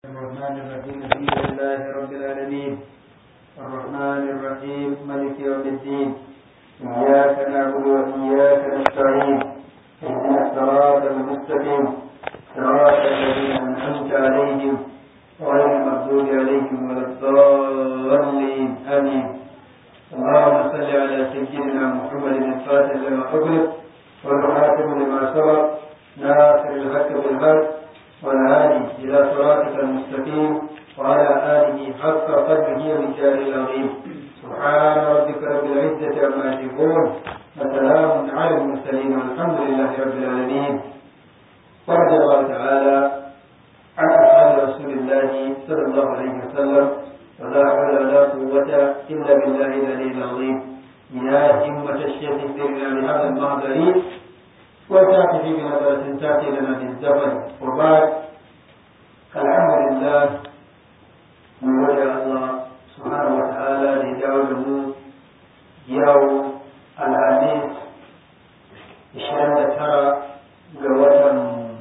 الرحمن الرحيم الحمد لله رب العالمين الرحمن الرحيم مالك يوم الدين إياك نعبد وإياك نستعين اهدنا الصراط المستقيم صراط الذين أنعمت عليهم غير المغضوب عليهم ولا الضالين آمين اللهم صل على سيدنا محمد الفاتح لما أغلق والخاتم لما سبق ناصر الحق بالحق والهادي إلى صراطك المستقيم وعلى آله حق قدره ومجال العظيم سبحان ربك رب العزة عما يصفون وسلام على المرسلين والحمد لله رب العالمين ورضي الله تعالى عن أصحاب رسول الله صلى الله عليه وسلم ولا حول ولا قوة إلا بالله العلي العظيم يا همة الشيخ اهدنا بهذا المحضر وتأتي في بنظرة تأتي لنا بالزفر وبعد الحمد لله من وجه الله سبحانه وتعالى لدعوه يوم الخميس ishirin da tara ga watan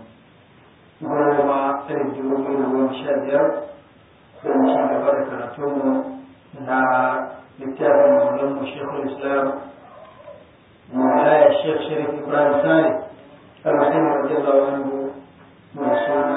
goma ɗari dubu biyu da goma sha biyar don ci gaba da karatunmu na littafin maulanmu shekul islam مولاي الشيخ شريف إبراهيم ثاني الرحيم رضي الله عنه موسونا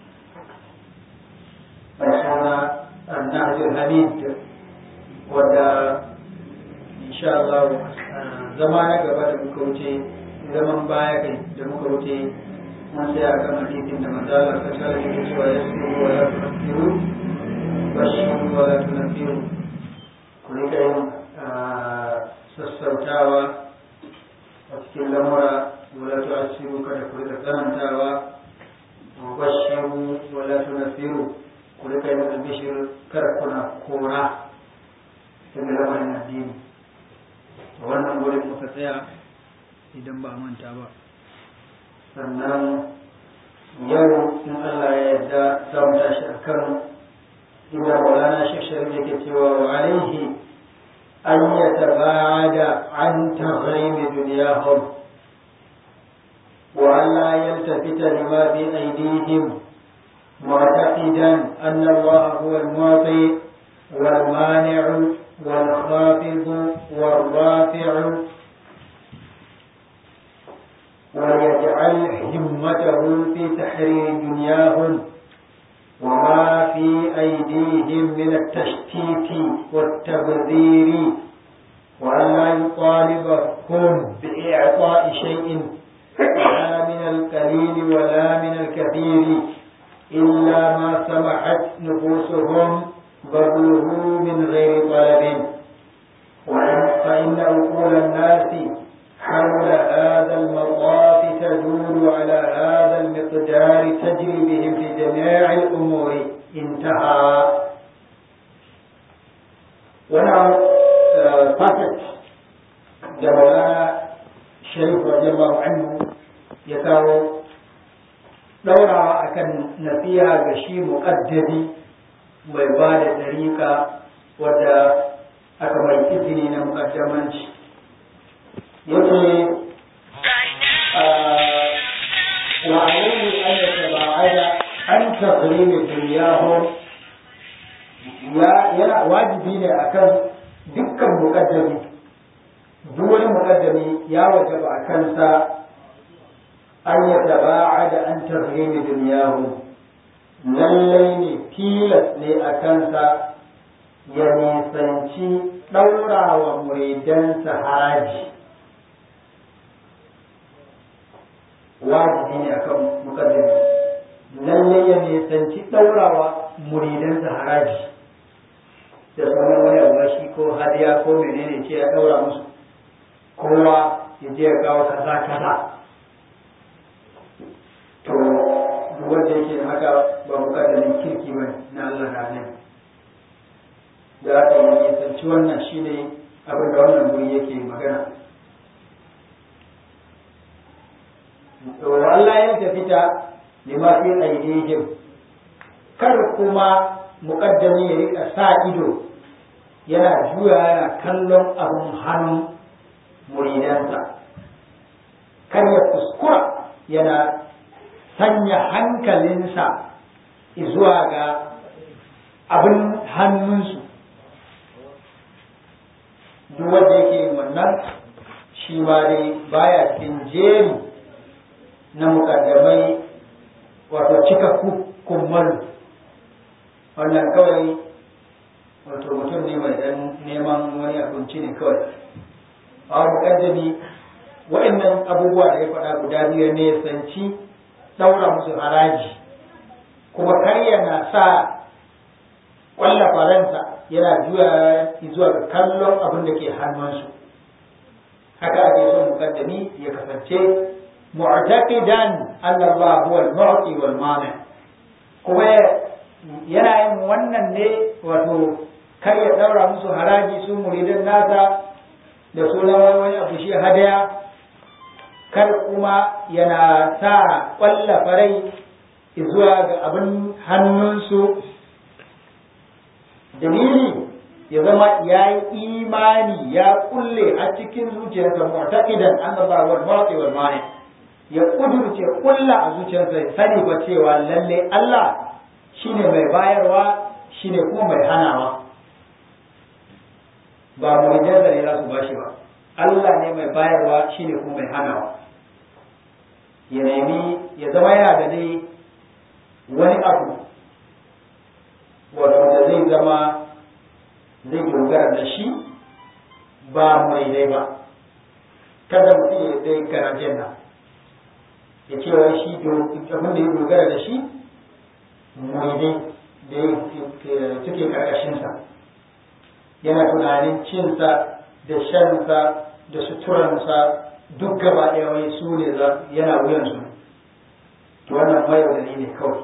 موسونا النهج الحميد ودا إن شاء الله زمان gaba da muka wuce zaman baya kai da muka wuce mun sai a kan hadisin da manzala ta tsara da cewa ya su wa la tunfiru bashiru wa la tunfiru ku rika yin sassautawa a cikin lamura wala tu'assiru kada ku rika tsanantawa wa bashiru wala tunasiru ku rika yin albishir kar kuna kora daga lamarin addini wannan gurin muka tsaya idan ba manta ba sannan yau in Allah ya yarda za mu tashi akan inda Maulana Sheikh Sharif yake cewa wa alaihi أن يتباعد عن تغريم دنياهم وأن لا يلتفت لما في أيديهم معتقدا أن الله هو المعطي والمانع والخافض والرافع ويجعل همته في تحرير دنياهم وما في أيديهم من التشتيت والتبذير وأن لا يطالبهم بإعطاء شيء لا من القليل ولا من الكثير إلا ما سمحت نفوسهم بذله من غير طلب فإن عقول الناس حول هذا المطاف تدور على هذا المقدار تجري بهم في جميع الأمور انتهى ونعم فاتت جمالا شريف رضي الله عنه يكاو دورا أكن نفيها غشي مقدمي mai ba da ɗariƙa wadda aka mai izini na muƙaddamanci yake وعليه أن يتباعد عن تقريب دنياهم yana wajibi ne akan dukkan muƙaddami duk wani muƙaddami ya wajaba a kansa an ya taba'a da an tahrimi duniyahu lallai ne tilas ne a kansa ya nisanci ɗaurawa muridansa haraji wajibi ne akan mukaddami lalle ya nisanci ɗaurawa muridansa haraji da sunan wani abu shi ko hadiya ko menene ce ya ɗaura musu kowa ya je ya kawo kaza kaza to duk wanda yake haka ba mukaddamin kirki ba na Allah da nan da aka yi nisanci wannan shine abin da wannan guri yake magana Allah ya tafita lima fi aidihim kar kuma muƙaddami ya rika sa ido yana juya yana kallon abun hannun muridansa kar ya kuskura yana sanya hankalinsa zuwa ga abin hannunsu duk wanda yake yin wannan shi ma dai baya cikin jeri na mukaddamai wato cika kummalu wannan kawai wato mutum ne mai dan neman wani abinci ne kawai a mukaddami wa'annan abubuwa da ya faɗa guda biyu ne sanci ɗaura musu haraji kuma kar yana sa ƙwalla faransa yana juya zuwa ga kallon abin da ke hannunsu haka ake son mukaddami ya kasance mu'taqidan anna Allah huwa al-mu'ti wal mani kuma yana yin wannan ne wato kar ya daura musu haraji su muridan nasa da sunan wani abu shi hadaya kar kuma yana sa ƙwalla farai zuwa ga abin hannunsu dalili ya zama ya yi imani ya kulle a cikin zuciyarsa mu'taqidan annallaha wal mu'ti wal mani ya kudurce kulla a zuciyarsa ya sani ba cewa lalle Allah shine mai bayarwa shine kuma mai hanawa ba muridansa ne za su bashi ba Allah ne mai bayarwa shine kuma mai hanawa ya nemi ya zama yana da dai wani abu wato da zai zama zai dogara da shi ba mai dai ba kada mutum ya dai garajen nan ya ce wai shi abin da ya dogara da shi mai dai da suke karkashinsa yana tunanin cinsa da shansa da suturansa duk gaba ɗaya wai su ne yana wuyansu to wannan mai da ne kawai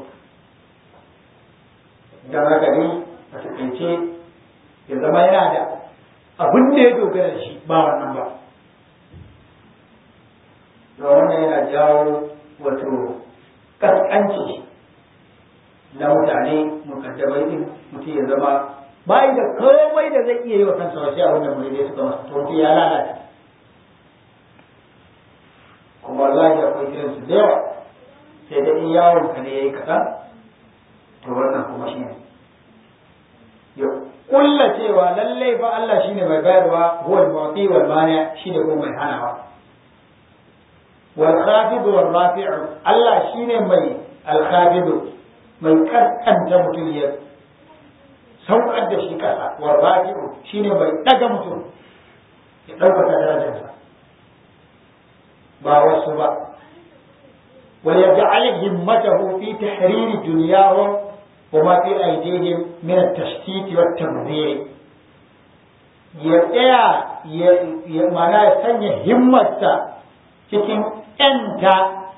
don haka dai a takaice ya zama yana da abin da ya dogara da shi ba wannan ba da wannan yana jawo wato kaskanci na mutane mukaddamai din mutum ya zama bai da komai da zai iya yi wa kansa wasu abin da mai suka masa to mutum ya lalata kuma wallahi akwai irin su da yawa sai da in yawon ka ne yayi kaɗan to wannan kuma shi ne ya kulla cewa lallai fa Allah shine mai bayarwa huwa al-mu'ti wal mani shine kuma mai hanawa wal khafid wal rafi' Allah shine mai al khafid mai kaskanta mutum ya saukar da shi kasa wal rafi' shine mai daga mutum ya ɗaukaka darajarsa ba wasu ba ويجعل همته في تحرير دنياهم وما في أيديهم من التشتيت والتبذير يا يا معناه سنة همتا cikin ‘yanta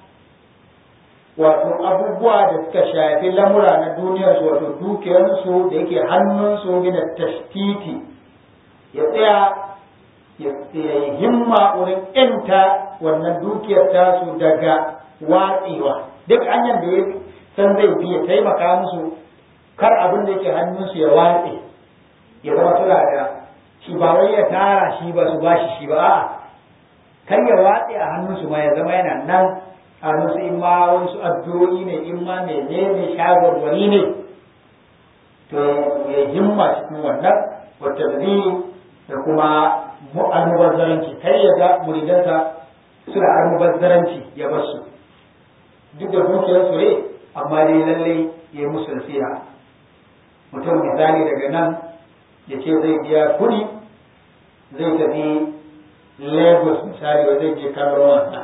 wato abubuwa da suka shafi lamura na duniyarsu wato dukiyarsu da yake hannunsu gina tashtiti ya tsaya ya yi himma wurin ‘yanta wannan dukiyar tasu daga watsewa duk hanyar da ya san zai bi ya taimaka musu kar abin da yake hannunsu ya watse ya zama suna da shi ba wai ya tara shi ba su bashi shi ba a'a kar ya watse a hannunsu ma ya zama yana nan a hannunsu in ma wasu addu'o'i ne in ma menene shawarwari ne to ya himma cikin wannan wata da kuma almubazzaranci kar ya ga muridansa suna almubazzaranci ya bar su duk da dukiyar su ne amma dai lalle ya yi musu nasiha mutum misali daga nan ya ce zai biya kuɗi zai tafi lagos misali wa zai je kallon wasa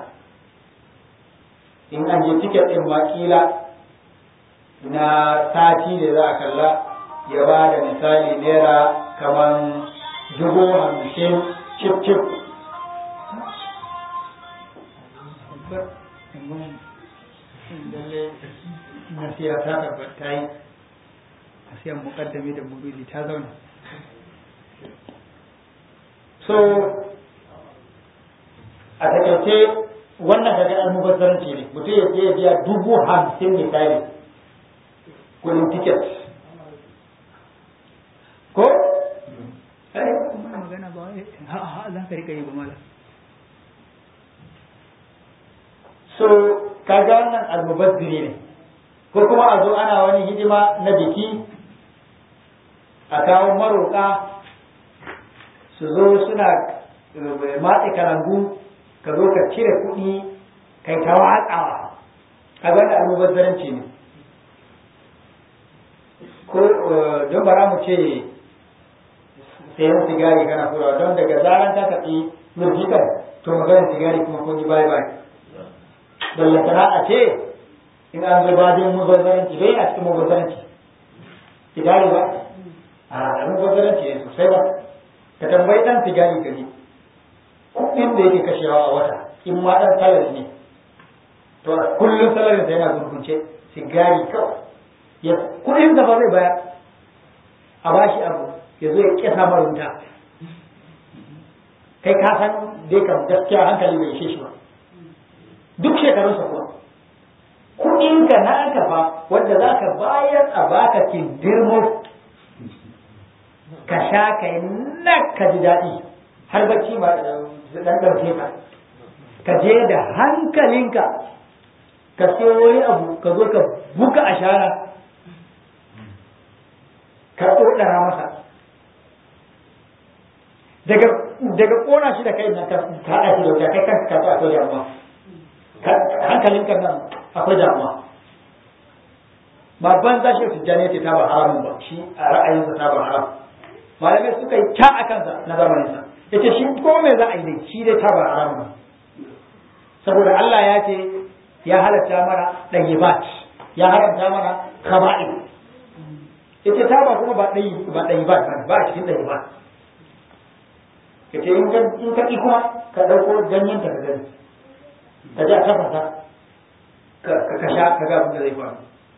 in an je tiket ɗin ma kila na sati da za a kalla ya ba da misali naira kamar dubu hamsin cip cip nasiya ta tabbata yi nasiyan mukaddami da muridi ta zauna so a takaice wannan kaga almubazzaranci ne mutum ya je biya dubu hamsin misali kudin tiket ko ai kuma magana ba wai ha ha za ka rika yi ba mala so kaga wannan almubazziri ne ko kuma a zo ana wani hidima na biki a kawo maroƙa su zo suna matse kalangu ka zo ka cire kuɗi kai ta watsawa a wanda almubazzaranci ne ko don bara mu ce sayan sigari kana furawa don daga zaran ta tafi murjikan to maganar sigari kuma kun yi bye bye ballantana a ce in an zo bajin mubazzaranci bai a cikin mubazzaranci sigari ba a mubazzaranci ne sosai ba ka tambayi dan sigari gari kuɗin da yake kashewa a wata in ma dan salari ne to kullum salarin sa yana gurgunce sigari kawai ya kuɗin da ba zai bayar a bashi abu ya zo ya kesa marunta kai ka san dai kam gaskiya hankali bai ishe shi ba duk shekarunsa kuwa kuɗinka na aka fa wanda za ka bayar a baka kindirmo ka sha ka yi nak ka ji daɗi har bacci ma ɗan ɗauke ka ka je da hankalinka ka siyo wani abu ka zo ka buga a shara ka ɗoɗara masa daga daga ƙona shi da kai nan ka haɗa shi da wuta kai kanka ka akwai damuwa hankalinka nan akwai damuwa ba ban za shi tijjani ce ta ba haramun ba shi a ra'ayinsa ta ba haram malamai suka yi ta a kansa na zamaninsa ya ce shi ko me za a yi dai shi dai ta ba haramun ba saboda Allah ya ce ya halatta mana ɗayyibat ya haramta mana kaba'ir ya ce ta ba kuma ba ɗayyibat ba ba a cikin ɗayyibat ka ce in ka ƙi kuma ka ɗauko ganyen ta ka gani ka ji a tafasa ka sha ka ga abin da zai faru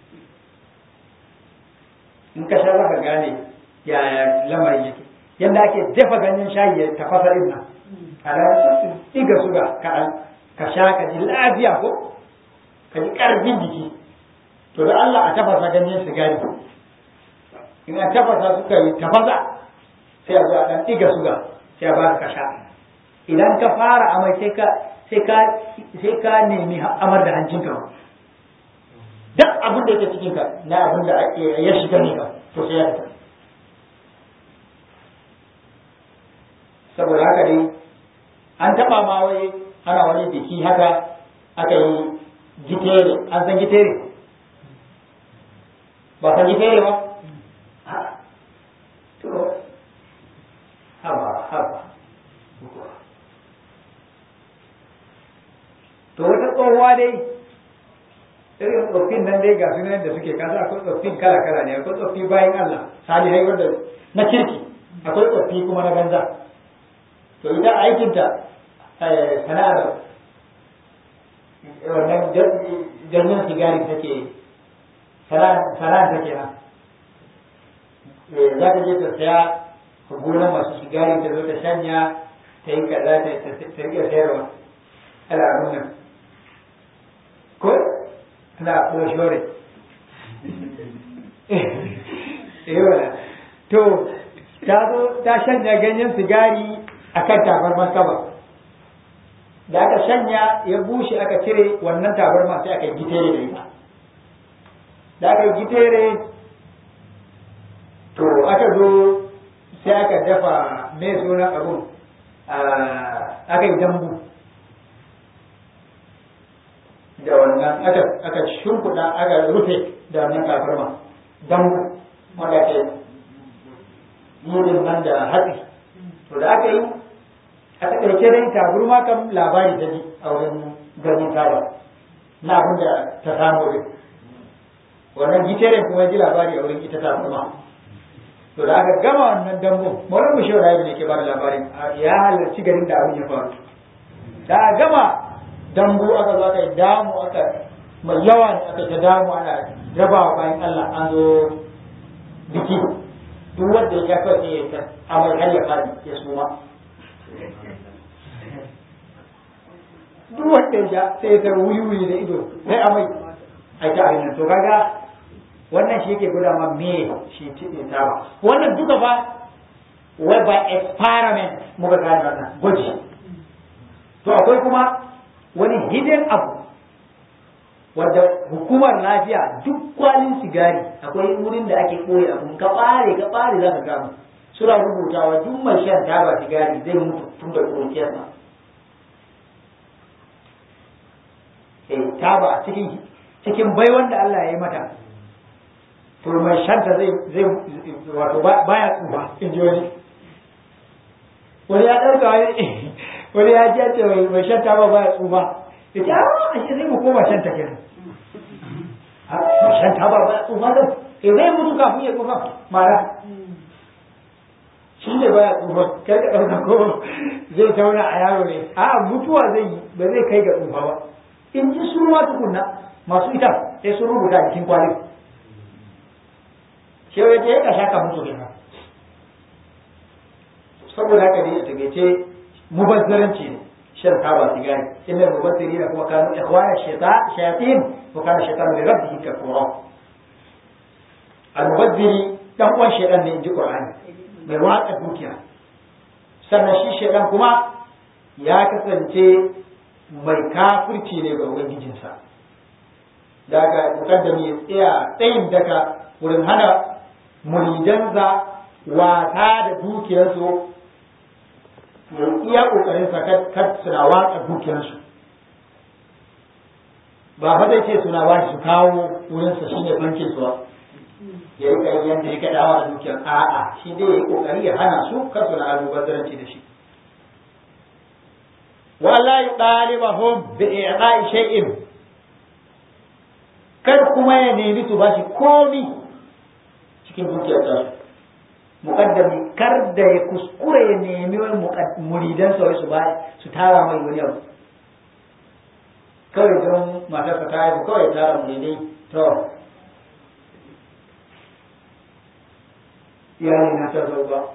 in ka sha za ka gane yaya lamarin yake yadda ake dafa ganyen shayi ya tafasa din nan a da ɗiga suga kaɗan ka sha ka ji lafiya ko ka ji ƙarfin jiki to da Allah a tafasa ganyen sigari in a tafasa suka yi tafasa sai a zo a ɗan ɗiga suga sai a ba ka sha idan ka fara amai sai ka sai ka sai ka nemi amar da hancinka ba duk abin da yake cikin ka na abin da ya shiga ne ka to sai ya fita saboda haka dai an taba ma wai ana wani biki haka aka yi gitere an san gitere ba san gitere ba to haba haba to wata tsohuwa dai irin tsoffin nan dai ga sunan da suke kasa akwai tsoffin kala kala ne akwai tsoffi bayan Allah salihai wanda na kirki akwai tsoffi kuma na banza to ita aikinta sana'ar wannan janyen sigari take sana'ar take nan za ta je ta saya gonar masu sigari ta zo ta shanya ta yi kaza ta rike sayarwa al'adun nan ko tana kuma shore eh wala to ta zo ta shanya ganyen sigari akan tabarman kaba da aka shanya ya bushe aka cire wannan tabarma sai aka yi gitere da ita da aka yi gitere to aka zo sai aka dafa mai sunan abun aka yi dambu da wannan aka aka shimfiɗa aka rufe da wannan tabarma dambu wanda ke yin nan da hatsi to da aka yi a takaice dai taburma kam labari ta ji a wurin ganin taba na abin da ta samu din wannan gitere kuma ji labari a wurin ita taburma to da aka gama wannan dambu mawar mu shawara ne ke ba da labarin ya halarci garin da abin ya faru da gama dambu aka zo aka yi damu aka mai yawa ne aka ta damu ana rabawa bayan Allah an zo biki duk wanda ya kawai sai ya ta amai har ya fadi ya suma duk wanda ya sai ta wuyi wuyi da ido sai amai a ta ainihin to kaga wannan shi yake guda ma me shi tiɗe ta ba wannan duka ba wai by experiment muka gane wannan gwaji to akwai kuma wani hidden abu wadda hukumar lafiya duk kwalin sigari akwai wurin da ake ɓoye abu ka ɓare ka ɓare za ka gamu suna rubutawa duk mai shan taba sigari zai mutu tun da ƙuruciyarsa eh taba cikin cikin bai wanda Allah ya yi mata to mai shanta zai zai wato baya tsufa in ji wani wani ya ɗauka wani wani ya ji ce mai shanta ba baya tsufa ya ce a ashe zai mu koma shanta kenan shanta ba baya tsufa zai eh zai mutu kafin ya tsufa mara shi ne baya tsufa kai ka ɗauka ko zai tauna a yaro ne a mutuwa zai yi ba zai kai ga tsufa ba in ji su ma tukunna masu ita sai sun rubuta a cikin kwalin shi ya je ka shaka mutu kenan saboda haka ne a tagaice mubazzaranci ne shan taba sigari inda mubazzari da kuma kanu ikhwana shayatin wa kana shaytanu li rabbihi kafura al-mubazziri dan uwan shaytan ne inji qur'ani mai watsa dukiya sannan shi shaytan kuma ya kasance mai kafirci ne ga ubangijinsa daga mukaddami ya tsaya tsayin daka wurin hana muridansa wata da dukiyarsu ya iya kokarin sa kar suna watsa dukiyarsu ba fa zai ce suna ba su kawo wurin sa shine bankin su ya rika yin yanda ya kada wa dukiyar a'a shi dai ya yi kokari ya hana su kar suna almubazzaranci da shi wala yutalibahum bi i'ta'i shay'in kar kuma ya nemi su bashi komi cikin dukiyar tasu mukaddami kar da ya kuskure ya nemi wani muridan sa su ba su tara mai wani abu kawai don matarsa ta haifu kawai tara muridai to iyali na ta zo ba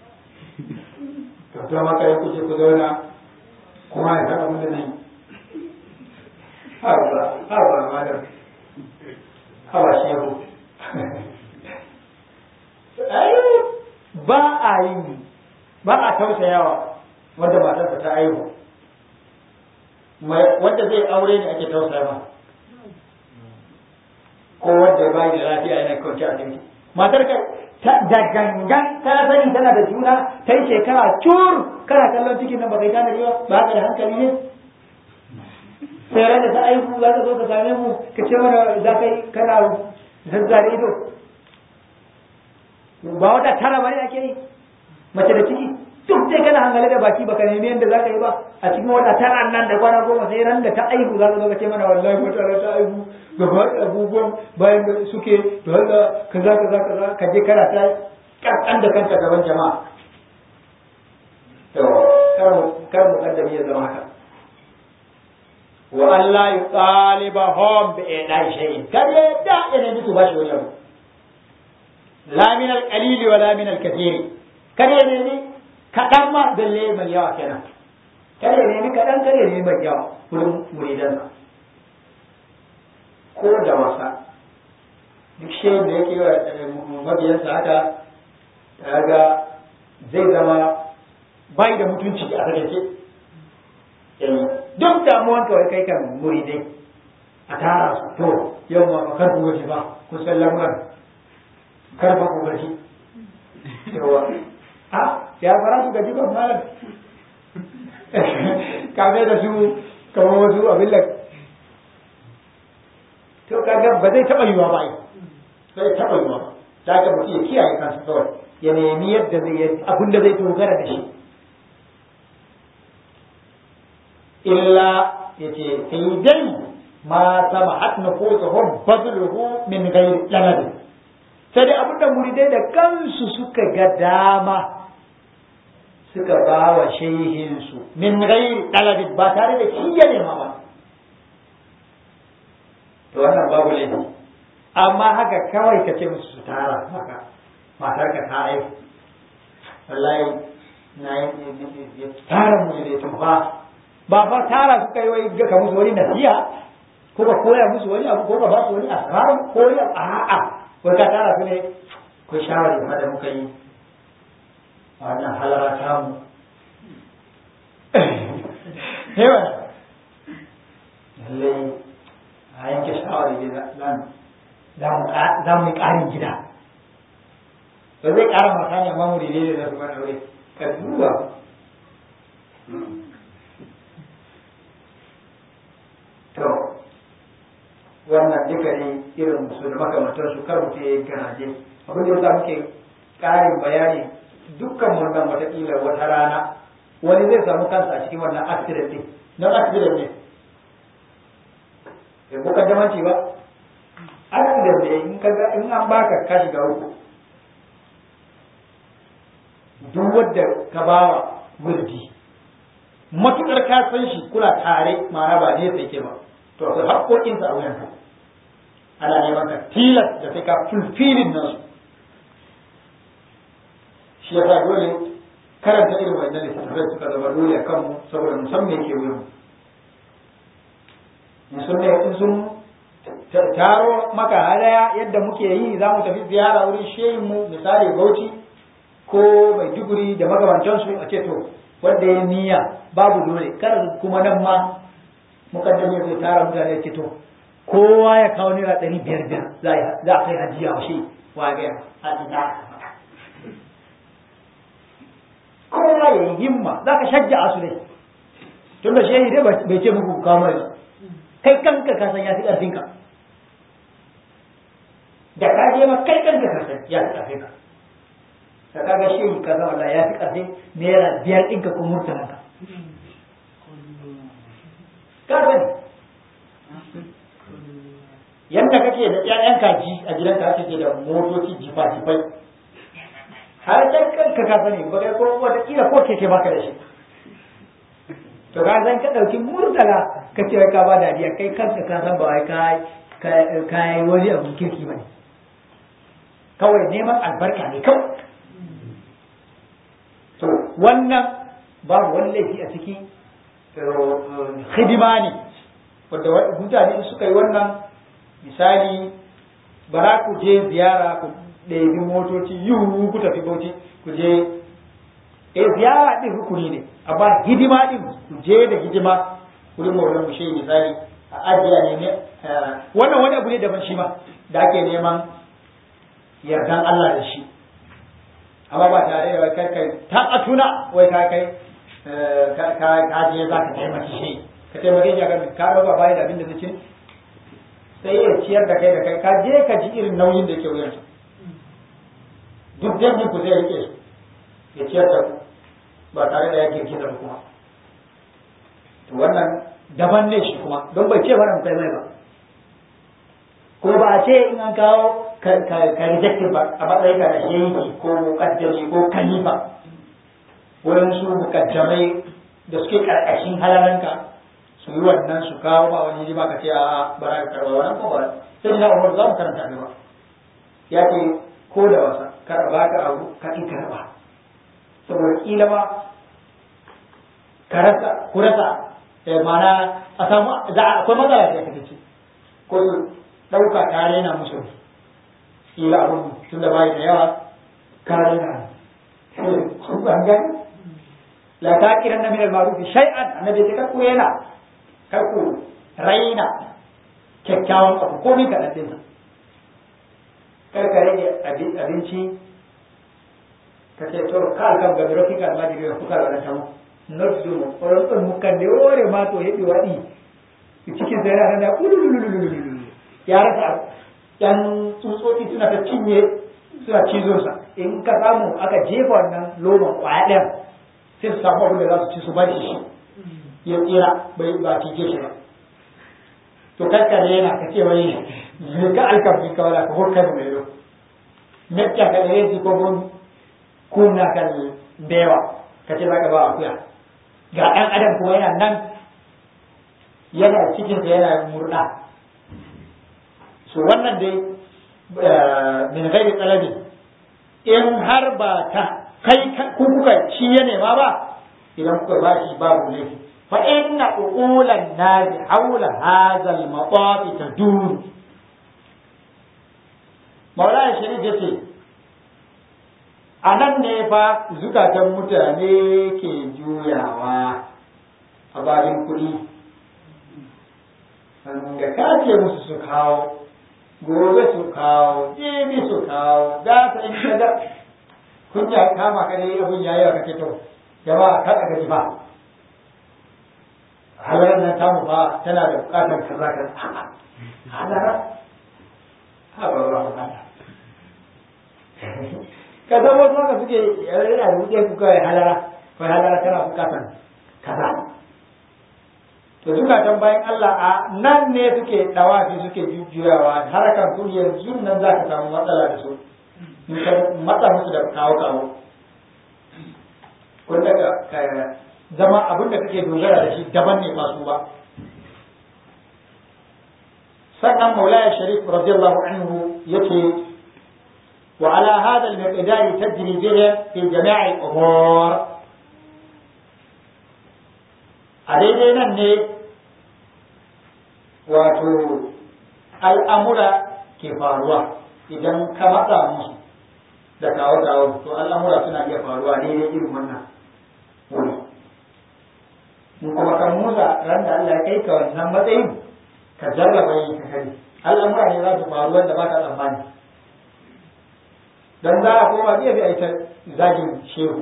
to ta maka ya kuce ku zauna kuma ya taɓa mun da nan haba haba madam haba shehu ba a yi ba a tausayawa wanda matarsa ta aihu wanda zai aure ne ake tausaya ma ko wanda ya bayi da lafiya yana kwanci a asibiti matar ka da gangan ta sani tana da juna ta yi shekara cur kana kallon cikin nan ba kai tana ba ba ka da hankali ne sai ran da ta aihu za ka zo ka same mu ka ce mana za ka yi kana zazzare ido ba wata tara bane ake yi mace da ciki duk dai kana hangale da baki baka nemi yadda zaka yi ba a cikin wata tara nan da kwana goma sai ran da ta aihu za ka zo ka ce mana wallahi wata ran ta aihu gaba da abubuwan bayan da suke to halla kaza kaza kaza ka je kana ta kankan da kanka gaban jama'a to kar mu kar mu kaddami ya zama haka wa Allah yutalibahum bi idai shay'in kada da ina musu bashi wani abu la min al-qalil wa la min al-kathir kare ne ni kadan ma dalle mai yawa kenan kare ne ni kadan kare ne mai yawa wurin muridan ko da wasa duk shi da yake wa mabiyansa haka kaga zai zama bai da mutunci a rage duk damuwan kawai kai kan muridai a tara su to yau ma ba kar ku gaji ba kun san lamuran kar ba ku gaji yawa a ya fara su gaji ba malam kame da su kamar wasu abin da to kaga ba zai taɓa yiwa ba zai taɓa yiwa ba da ka mutum ya kiyaye kansa kawai ya nemi yadda zai yi abin da zai dogara da shi illa ya ce sai dai ma sama hat na kosa hon bazuluhu min gairi lanabi sai dai abin da muridai da kansu suka ga dama suka ba wa shehinsu min gairi lanabi ba tare da shi ya nema ba to wannan babu laifi amma haka kawai ka ce musu su tara haka matar ka ta aiki wallahi na yi tara mu ne tun ba ba fa tara su kai wai ga musu wani nasiha ko ka koya musu wani abu ko ka ba su wani asrar ko wani abu a'a ko ka tara su ne ko shawari ma da muka yi a wannan halara ta mu yawa lallai a yanke shawari da za mu yi ƙarin gida ba zai ƙara mata ne amma mu daidai da su mana aure ka duba to wannan duka ne irin su da makamantar su kar mutum ya yi garaje abin da yasa muke ƙarin bayani dukkan wannan watakila wata rana wani zai samu kansa a cikin wannan accident din don accident ne bai ko kaddamanci ba accident ne in ka in an baka ka shiga uku duk wadda ka bawa wurdi matukar ka san shi kula tare ma'ana ba ne sai ke ba to akwai haƙoƙinsa a wuyanka ana neman ka tilas da sai ka fulfilin nasu shi yasa dole karanta irin wannan littattafai suka zama dole a kanmu saboda musamman ke wuyan in sun ne in sun taro maka hadaya yadda muke yi za mu tafi ziyara wurin shehin mu misali bauchi ko maiduguri da magabantansu a ce to wanda ya niyya babu dole kar kuma nan ma mukaddame zai tara mutane ce to kowa ya kawo naira ɗari biyar biyar za a kai hajiya wa shi wa ga a ina kowa ya yi himma za ka shajja a su ne tun da shehi dai bai ce muku kawo mai kai kanka ka san ya fi ƙarfinka da ka je ma kai kanka ka san ya fi ƙarfinka ka kaga shehi ka san Allah ya fi ƙarfin naira biyar ɗinka ko murtalanka ka sani yadda kake da ƴaƴan kaji a gidanka kake da motoci jifa-jifai har can kanka ka sani ba kai ko wata kila ko keke baka da shi to ka san ka dauki murtala ka ce ka ba dariya kai kanka ka san ba wai ka ka yi wani abu kirki bane kawai neman albarka ne kawai to wannan babu wani laifi a ciki hidima ne wanda mutane suka yi wannan misali bara ku je ziyara ku ɗebi motoci yiwu ku tafi bauchi ku je e ziyara ɗin rukuni ne amma hidima ɗin ku je da hidima wurin maulan mu shehi misali a ajiya ne ne wannan wani abu ne daban shi ma da ake neman yardan Allah da shi amma ba tare da wai kai kai ta atuna wai ka kai ka je za ka taimaki shi ka taimake shi a kan ka ɗauka bayan da abin da zai ce sai ya ciyar da kai da kai ka je ka ji irin nauyin da ke wuyansa duk dangin ku zai rike ya ciyar da ku ba tare da ya girgiza ba kuma to wannan daban ne shi kuma don bai ce mana kai mai ba ko ba a ce in an kawo ka reject ba a matsayin ka da shehi ko mukaddami ko kalifa wurin su mukaddamai da suke karkashin halalanka su yi wannan su kawo ba wani ba ka ce a bara ka karba wannan ko ba sai na umar za mu karanta gaba ya ce ko da wasa kar ba ka abu ka in karba saboda kila ma ka rasa ku rasa mana a samu za a akwai matsala sai ka ce ko su ɗauka ka rena musu kila abun tun da bai da yawa ka rena ban gani la ta kiran na minal ma'ruf shay'an annabi sai kar ku rena kar ku raina kyakkyawan abu komai kaɗan ɗinsa kar ka rage abinci ka ce to ka kam ga biro kika ma diga ku ka da tamu not do mo oron ton mukan de ore ma to hebi wadi cikin sai yana da ulululululu ya rasa yan tsutsotsi suna ta cinye suna cizon sa in ka samu aka jefa wannan loman kwaya ɗaya sai su samu abin da za su ci su ba shi ya tsira bai ba cije shi ba to kakkare yana ka ce wai ka alkamfi ka wala ka hokka mai yau mecca ka da rezi ko gon kuna kan bewa ka ce zaka ba akuya ga ɗan adam kuma yana nan yana cikin sa yana murna so wannan dai min ghairi talabi in har ba ta kai ku kuka shi ya nema ba idan kuka ba shi babu laifi fa inna uqulan nasi hawla hadha al-mataf tadur Maulana Sharif ya ce, A nan ne fa zukatan mutane ke juyawa a babin kuɗi, da ka ce musu su kawo gobe su kawo jibi su kawo za ta in ka ga kunya kama ka dai abin yayi wa kake to jama'a ka ga ji ba halar nan tamu fa tana da bukatar kaza kaza halara ha ba ba ba ka zama wasu haka suke yana da wuce ku kawai halara kawai halara tana bukatar kaza to zukatan bayan Allah a nan ne suke dawafi suke jujjuyawa harakan su yanzu nan za ka samu matsala da su in ka matsa musu da kawo kawo kun daga ka zama abin da kake dogara da shi daban ne masu ba sannan maulaya sharif radiyallahu anhu yace wa ala hadha al-miqdar tajri bihi fi jami'i al-umur a daidai nan ne wato al'amura ke faruwa idan ka matsa musu da kawo-kawo to al'amura suna iya faruwa daidai irin wannan wuri in kuma kan musa ran da Allah ya kai ka wannan matsayin ka jarraba yin ka kare al'amura ne za su faru wanda ba ka tsammani dan za a koma gefe a ita zagin shehu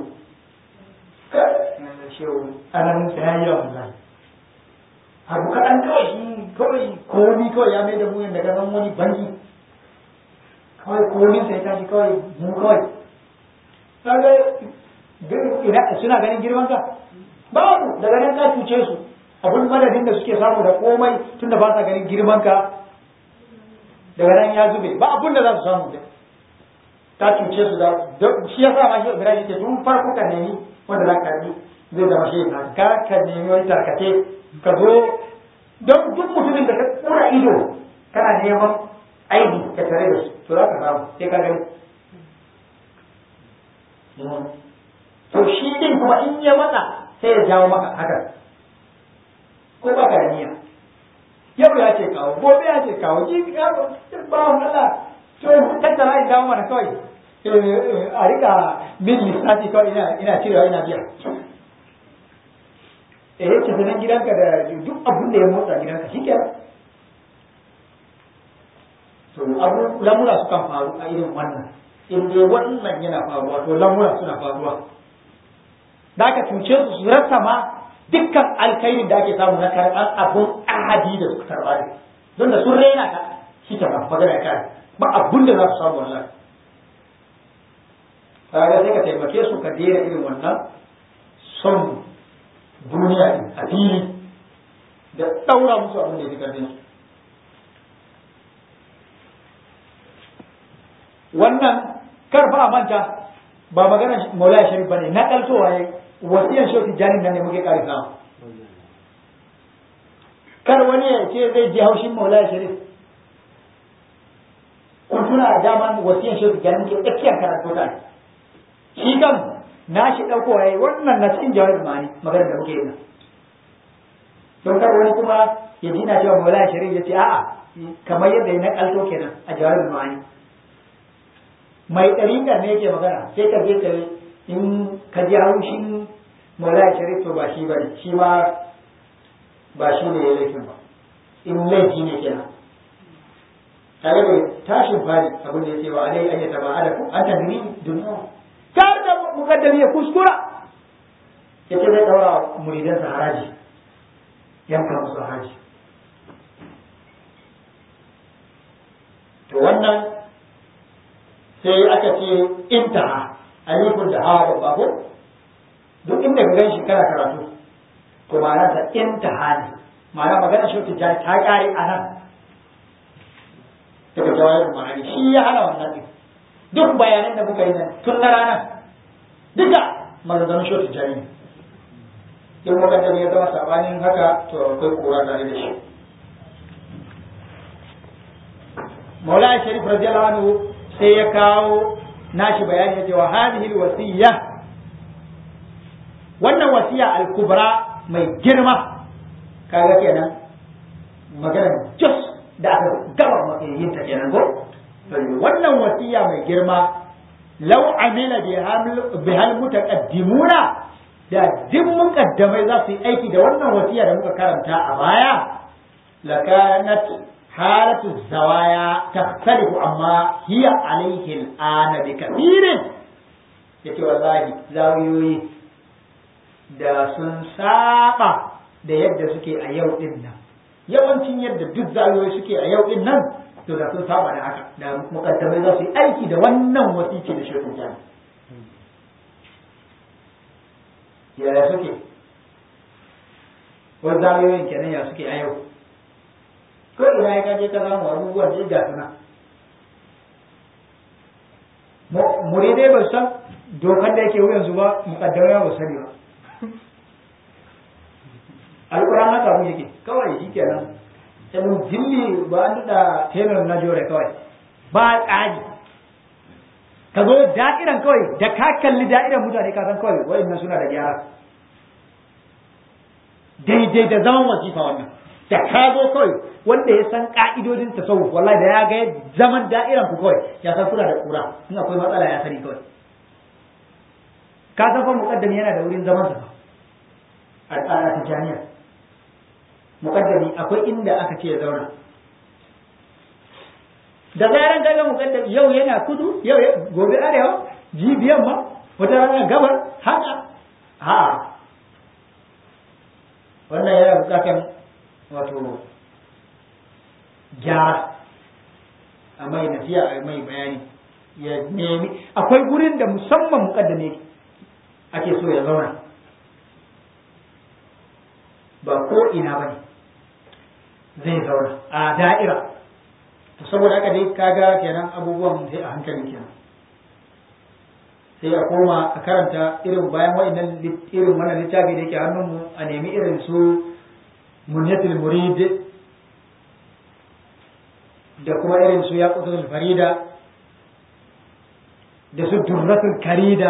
shehu anan ta yayi yawan zagi abu kaɗan kawai shi kawai komi kawai ya mai da mu yadda ka wani banki kawai komi sai tashi kawai mu kawai kaga suna ganin girman ka babu daga nan ka cuce su abun madadin da suke samu da komai tunda ba sa ganin girman ka daga nan ya zube ba abun da za su samu da ta cuce su da shi ya sa ma shi Ibrahim ce tun farko ka nemi wanda za ka yi zai zama shi na ka ka nemi wani tarkace ka zo don duk mutumin da ka tsura ido kana neman aibi ka tare da su to za ka samu sai ka gani to shi din kuma in ya matsa sai ya jawo maka haka ko ba ka da niyya yau ya ce kawo gobe ya ce kawo ji ba Allah to tattara in dawo mana kawai a rika min lissafi kawai ina ina cirewa ina biya eh yake sanan gidanka da duk abin da ya motsa gidanka shi kenan to abu lamura sukan faru a irin wannan in dai wannan yana faruwa to lamura suna faruwa da aka cuce su su rasa ma dukkan alkhairin da ake samu na karɓar abun ahadi da suka karɓa ne don da sun raina ka shi ke ba magana kare ba abun da za su samu wallahi kaga sai ka taimake su ka daina irin wannan son duniya din a fili da ɗaura musu abin da ya fi karfin su wannan karfa a manta ba magana maulaya sharif bane na ɗaltowa ya wasiyan shoki janin nan ne muke ƙari samu kar wani ya ce zai ji haushin maulaya sharif kun tuna a daman wasiyan shoki janin muke tsakiyar karatu ta shi kan na shi ɗaukowa ya wannan na cikin jawabin mani maganar da muke yi nan don kar wani kuma ya ji na cewa maulaya sharif ya ce a'a kamar yadda ya na ƙalto kenan a jawabin mani mai ɗariƙar ne yake magana sai ka je ka in ka ji haushin maulaya sharif to ba shi ba ne shi ma ba shi ne ya laifin ba in laifi ne kenan tare da tashin fari abin da ya ce wa alai an yata ba ada an tadri duniya kar da mukaddami ya kuskura ya ce zai ɗaura muridansa haraji yanka musu haraji to wannan sai aka ce intaha alifun da hawa babba ko duk inda ka gan shi kana karatu to ma'ana ta intaha ne ma'ana magana shi ta ta kare a nan daga jawabin ma'ani shi ya hana wannan din duk bayanan da muka yi nan tun na ranar duka maganganun shi ta ne in muka da ya zama sabanin haka to akwai kura tare da shi Maulana Sharif radiyallahu anhu sai ya kawo nashi bayani ya ce wa hadhihi alwasiyya wannan wasiya al-kubra mai girma kaga kenan magana just da aka gaba yin ta kenan ko wannan wasiya mai girma law amila bihal mutaqaddimuna da duk mukaddamai za su yi aiki da wannan wasiya da muka karanta a baya lakanat halatu zawaya takhtalifu amma hiya alaihi al'ana bi kathirin yace wallahi zawiyoyi da sun saba da yadda suke a yau din nan yawancin yadda duk zawiyoyi suke a yau din nan to da sun saba da haka da mukaddamai za su yi aiki da wannan wasici da shekun jami yaya suke wani zawiyoyin kenan ya suke a yau ko ina ya kaje ka samu abubuwan da ga suna muridai ba san dokar da yake wuyansu ba mukaddamai ba sani ba alƙur'an haka abu yake kawai shi kenan sai jilli ba an da tenar na jore kawai ba tsari ka zo da'iran kawai da ka kalli da'iran mutane ka san kawai wa'annan suna da gyara daidai da zaman wasifa wannan da ka zo kawai wanda ya san ka'idodin tasawuf wallahi da ya ga zaman da'iran ku kawai ya san kuna da kura in akwai matsala ya sani kawai ka san fa muqaddami yana da wurin zaman sa a tijaniya muqaddami akwai inda aka ce ya zauna da zaran kaga muqaddami yau yana kudu yau gobe arewa jibiyan ma wata rana gabar haka ha wannan yana bukatan wato gyara a mai nasiya a mai bayani ya nemi akwai gurin da musamman muqaddami ake so ya zauna ba ko ina ba ne zai zauna a da'ira to saboda haka dai kaga kenan abubuwan sai a hankali kenan sai a koma a karanta irin bayan wa'annan irin wannan littafi da yake hannunmu a nemi irin su munyatul murid da kuma irin su yaqutul farida da su durratul karida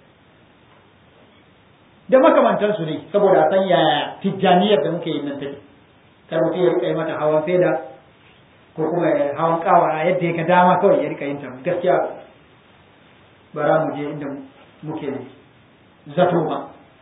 da makamantansu ne saboda a san yaya tijjaniyar da muke yin nan take kar mutum ya rika yi mata hawan feda ko kuma hawan kawara yadda ya ga dama kawai ya rika yin ta gaskiya ba za mu je inda muke zato ba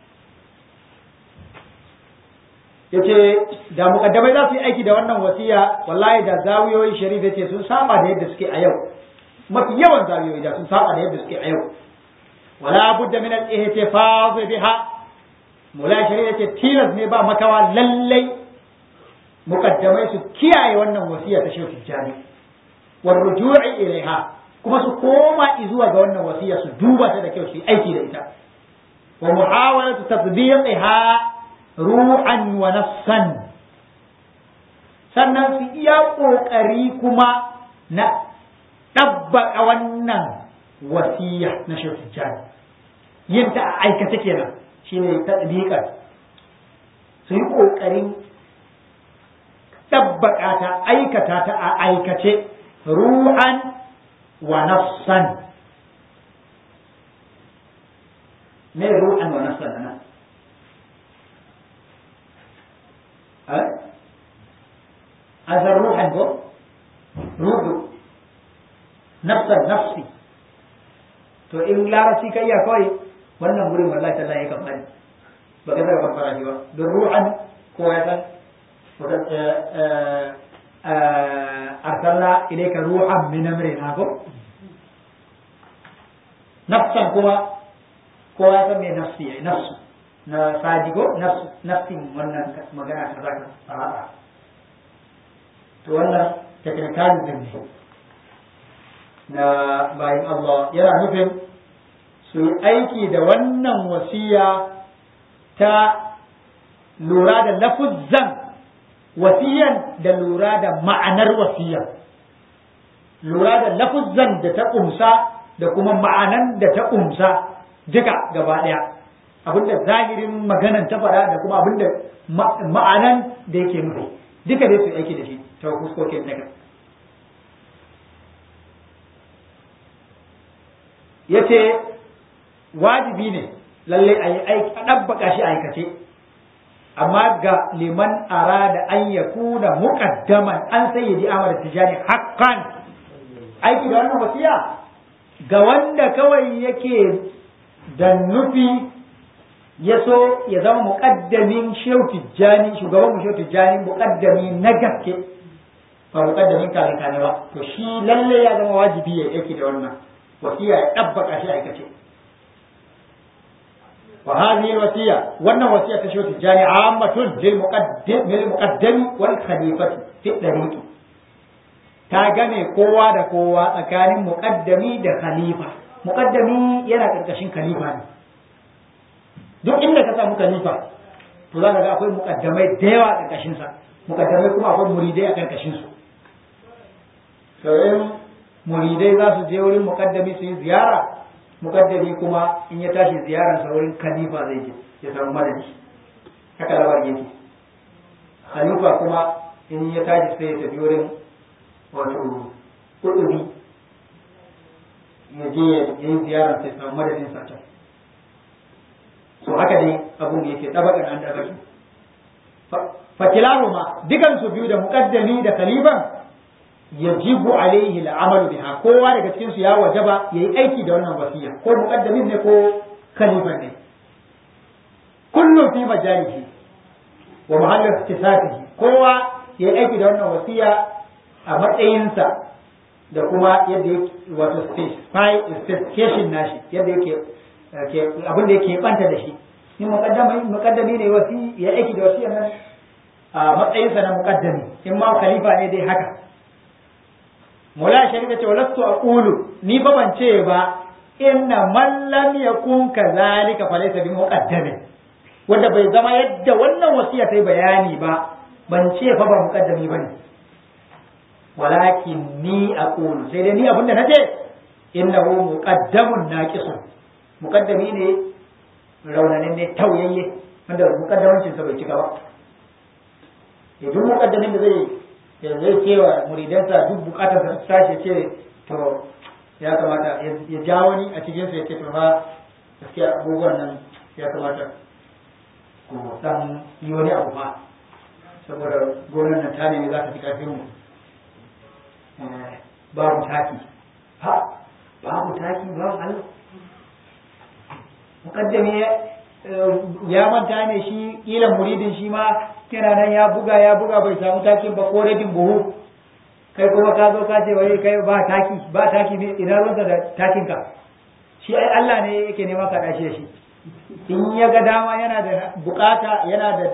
yace da mukaddamai za su yi aiki da wannan wasiya wallahi da zawiyoyi sharif yace sun saba da yadda suke a yau mafi yawan zawiyoyi da sun saba da yadda suke a yau wala budda min al-ihtifaz biha mulai sharif yace tilas ne ba makawa lallai mukaddamai su kiyaye wannan wasiya ta shehu tijjani wa ruju'i ilaiha kuma su koma zuwa ga wannan wasiya su duba ta da kyau su yi aiki da ita wa muhawalatu tatbiqiha ru'an wa nafsan sannan su iya kokari kuma na ɗabbaka wannan wasiya na shehu tijjani yin ta a aikace kenan shine tatbiqan su yi kokarin tabbaka ta aikata ta a aikace ruhan wa nafsan me ruhan wa nafsan nan azar ruhan ko ruhu nafsan nafsi to in larabci ka iya kawai wannan wurin wallahi tallahi ya kamar ba ka zara fara shi ba don ruhan ko ya san أرسلنا إليك روحا من أمرنا نفسا كما كما يسمي نفسي نفس نفاجئ نفس نفسي wannan magana ta zaka fara to wannan technicalism ne na bayan Allah yana nufin su yi aiki da wannan wasiya ta lura da lafuzzan wasiyan da lura da ma'anar wasiyan lura da lafuzzan da ta ƙumsa da kuma ma'anan da ta ƙumsa duka gaba ɗaya abinda zahirin maganan ta faɗa da kuma abinda ma'anan da yake nufi duka dai su aiki da shi ta fuskokin daga ya ce wajibi ne lallai a yi aiki a ɗabbaka shi aikace amma ga liman arada an ya kuna muqaddaman an sayyidi Ahmad Tijani haqqan aiki da wannan wasiya ga wanda kawai yake da nufi ya so ya zama muƙaddamin shehu tijjani shugaban mu shehu tijjani muƙaddami na gaske ba muƙaddamin kare kane ba to shi lalle ya zama wajibi ya yake da wannan wasiya ya ɗabbaka shi aikace wa hadhihi alwasiya wannan wasiya ta shehu tijjani ammatun lil muqaddim lil muqaddami wal khalifati fi dariqi ta game kowa da kowa tsakanin muqaddami da khalifa muqaddami yana karkashin khalifa ne duk inda ka samu khalifa to za ka ga akwai muqaddamai da yawa a karkashin sa muqaddamai kuma akwai muridai a karkashin su to in muridai za su je wurin muqaddami su yi ziyara muqaddami kuma in ya tashi ziyarar sa wurin khalifa zai je ya samu madadi haka labar yake khalifa kuma in ya tashi sai ya tafi wurin wato kudubi ya je ya yi ziyarar sai samu madadin sa can so haka dai abun yake tabakan an tabaki fakilahuma dukan su biyu da muqaddami da khaliban yajibu alaihi al'amalu biha kowa daga cikin su ya wajaba yayi aiki da wannan wasiya ko muqaddamin ne ko khalifan ne kullum fi majalihi wa mahallin iktisabihi kowa yayi aiki da wannan wasiya a matsayinsa da kuma yadda yake wato specification nashi yadda yake abin da yake banta da shi in muqaddami muqaddami ne wasi ya aiki da wasiyar nan a matsayinsa na muqaddami in ma khalifa ne dai haka Mula shari'a ce walastu aqulu ni fa ban ce ba inna man lam yakun kadhalika fa laysa bi muqaddamin wanda bai zama yadda wannan wasiya ta yi bayani ba ban ce fa ba muqaddami bane walakin ni aqulu sai dai ni abinda nace innahu muqaddamun naqisun muqaddami ne raunanin ne tauyayye wanda muqaddamancin sa bai cika ba idan muqaddamin da zai ya zai cewa muridansa duk bukatar sa tashi ce to ya kamata ya ja wani a cikin sa ya ce to fa gaskiya abubuwan nan ya kamata ku dan yi wani abu fa saboda gonar nan ta ne za ta fi karfin mu babu taki ha babu taki babu Allah mukaddami ya manta ne shi kila muridin shi ma kina nan ya buga ya buga bai samu takin ba ko rabin buhu kai kuma ka zo ka ce wai kai ba taki ba taki ne ina ruwanka da takin ka shi ai Allah ne yake nema ka dashi da shi in ya ga dama yana da bukata yana da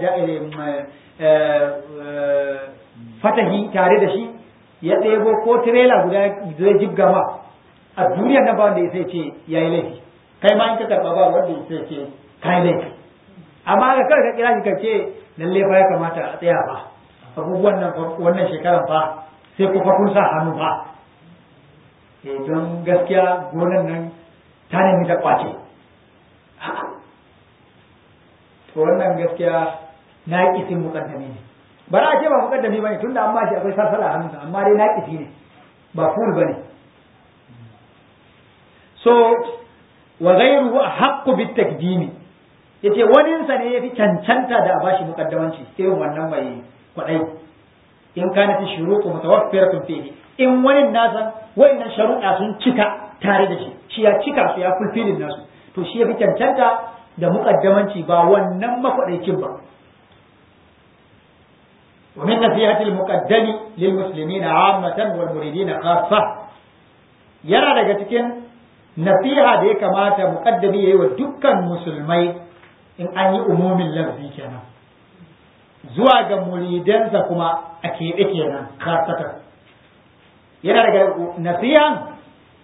fatahi tare da shi ya ɗebo ko tirela guda zai jibga ma a duniyar nan ba wanda ya sai ce ya yi laifi kai ma in ka karɓa ba wanda ya sai ce ka yi laifi amma ga kawai ka kira shi ka ce lalle fa ya kamata a tsaya fa abubuwan nan wannan shekaran fa sai ku fa kun sa hannu fa eh don gaskiya gonan nan ta nemi ta kwace to wannan gaskiya na kisin mukaddami ne ba za a ce ba mukaddami bane tunda an bashi akwai sarsala a hannunsa amma dai naƙisi ne ba ful bane so wa ghayruhu haqqu bit takdimi yace wani sa ne yafi cancanta da a bashi mukaddamanci irin wannan mai kwadai in kana fi shuruqu mutawaffiratun fihi in wani nasa wayannan sharuɗa sun cika tare da shi shi ya cika su ya fulfilin nasu to shi yafi cancanta da mukaddamanci ba wannan makwadaicin ba ومن نصيحة المقدم للمسلمين عامة والمريدين خاصة yana daga cikin nasiha da ya kamata muƙaddami ya yi wa dukkan musulmai in an yi umumin lafzi kenan zuwa ga muridansa kuma a keɓe kenan kasatan yana daga nasihan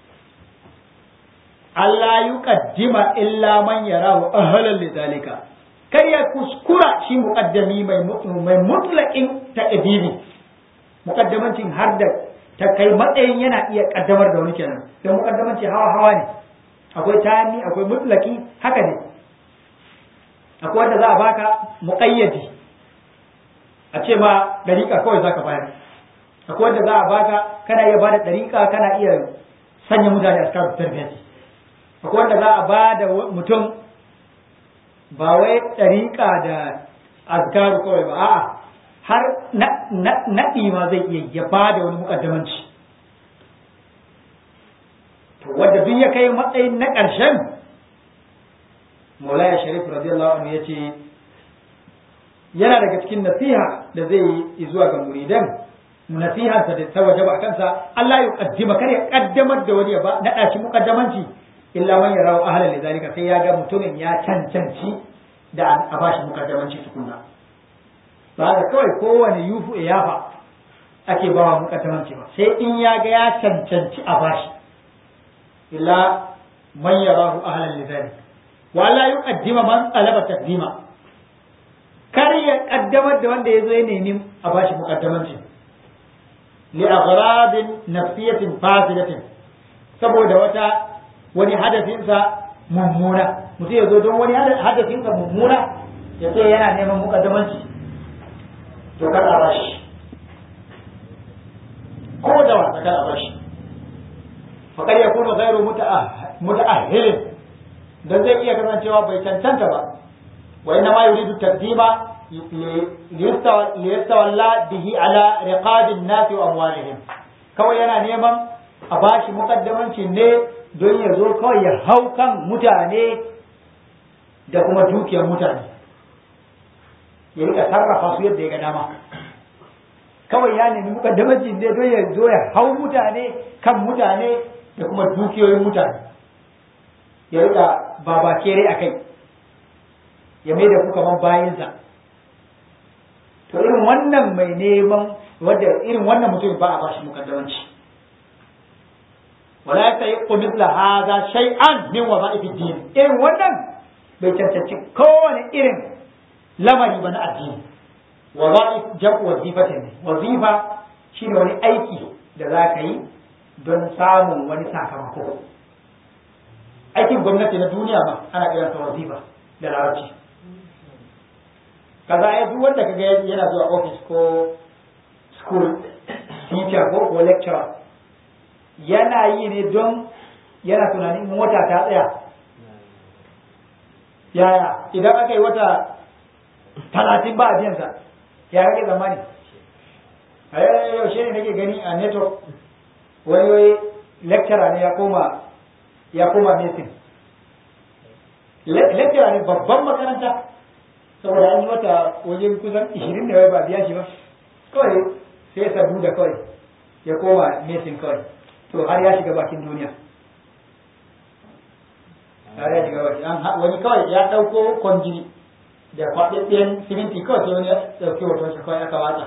Allah yi ƙaddima illa man yarahu ahlan lidhalika kar ya kuskura shi muƙaddami mai mutlaƙin ta'adili muƙaddamancin har da ta kai matsayin yana iya ƙaddamar da wani kenan don muƙaddamanci hawa hawa ne akwai tani akwai mutlaki haka ne akwai wanda za a baka muƙayyadi a ce ma ɗariƙa kawai za ka bayar akwai wanda za a baka kana iya bada ɗariƙa kana iya sanya mutane a cikin tarbiyyar akwai wanda za a ba da mutum ba wai ɗariƙa da azkaru kawai ba a'a har naɗi ma zai iya ya ba da wani mukaddamanci to wanda duk ya kai matsayin na ƙarshen Maulaya Sharif radiyallahu anhu yace yana daga cikin nasiha da zai yi zuwa ga muridan nasiharsa da ta wajaba a kansa Allah ya kaddima kar ya kaddamar da wani ba naɗa shi mukaddamanci illa man yarahu ahlan lidhalika sai ya ga mutumin ya cancanci da a bashi mukaddamanci tukunna ba da kawai kowane yufu ya yafa ake bawa mukaddamanci ba sai in ya ga ya cancanci a bashi illa man yarahu ahlan lidhalika wa la yuqaddima man talaba taqdima kar ya kaddamar da wanda ya zo ya nemi a bashi mukaddamanci li aghrabin nafsiyatin fasidatin saboda wata wani hadafinsa mummuna mutum ya zo don wani hadafinsa mummuna ya ce yana neman mukaddamanci to kar a bashi ko da wasa kar a bashi faƙar ya kuna gairu muta'ahilin don zai iya kasancewa bai cancanta ba wa inna ma yuridu taqdima liyastawalla bihi ala riqabin nasi wa amwalihim kawai yana neman a bashi mukaddamanci ne don ya zo kawai ya hau kan mutane da kuma dukiyar mutane ya rika sarrafa su yadda ya ga dama kawai ya nemi mukaddamanci ne don ya zo ya hau mutane kan mutane da kuma dukiyoyin mutane ya rika babakere a kai ya mai da ku kaman bayansa to irin wannan mai neman wadda irin wannan mutum ba a bashi mukaddamanci wala ya sayi ko misla haza shay'an min wadha'ifi din irin wannan bai cancanci kowane irin lamari ba na addini wadha'if jam'u wazifatin ne wazifa shine wani aiki da za ka yi don samun wani sakamako aikin gwamnati na duniya ma ana kiransa wazifa da larabci kaza ya duk wanda kaga yana zuwa office ko school teacher ko ko lecturer yana yi ne don yana tunanin mota ta tsaya yaya idan aka yi wata talatin ba a biyansa ya rage zamani a yaushe ne nake gani a network wani wai lecturer ne ya koma ya koma mesin lecturer ne babban makaranta saboda an yi wata wajen kusan ishirin da wai ba biya shi ba kawai sai sabu da kawai ya koma mesin kawai to har ya shiga bakin duniya har ya shiga bakin wani kawai ya ɗauko kwanjiri da kwaɗaɗɗen siminti kawai sai wani ya ɗauki hoton shi kawai aka watsa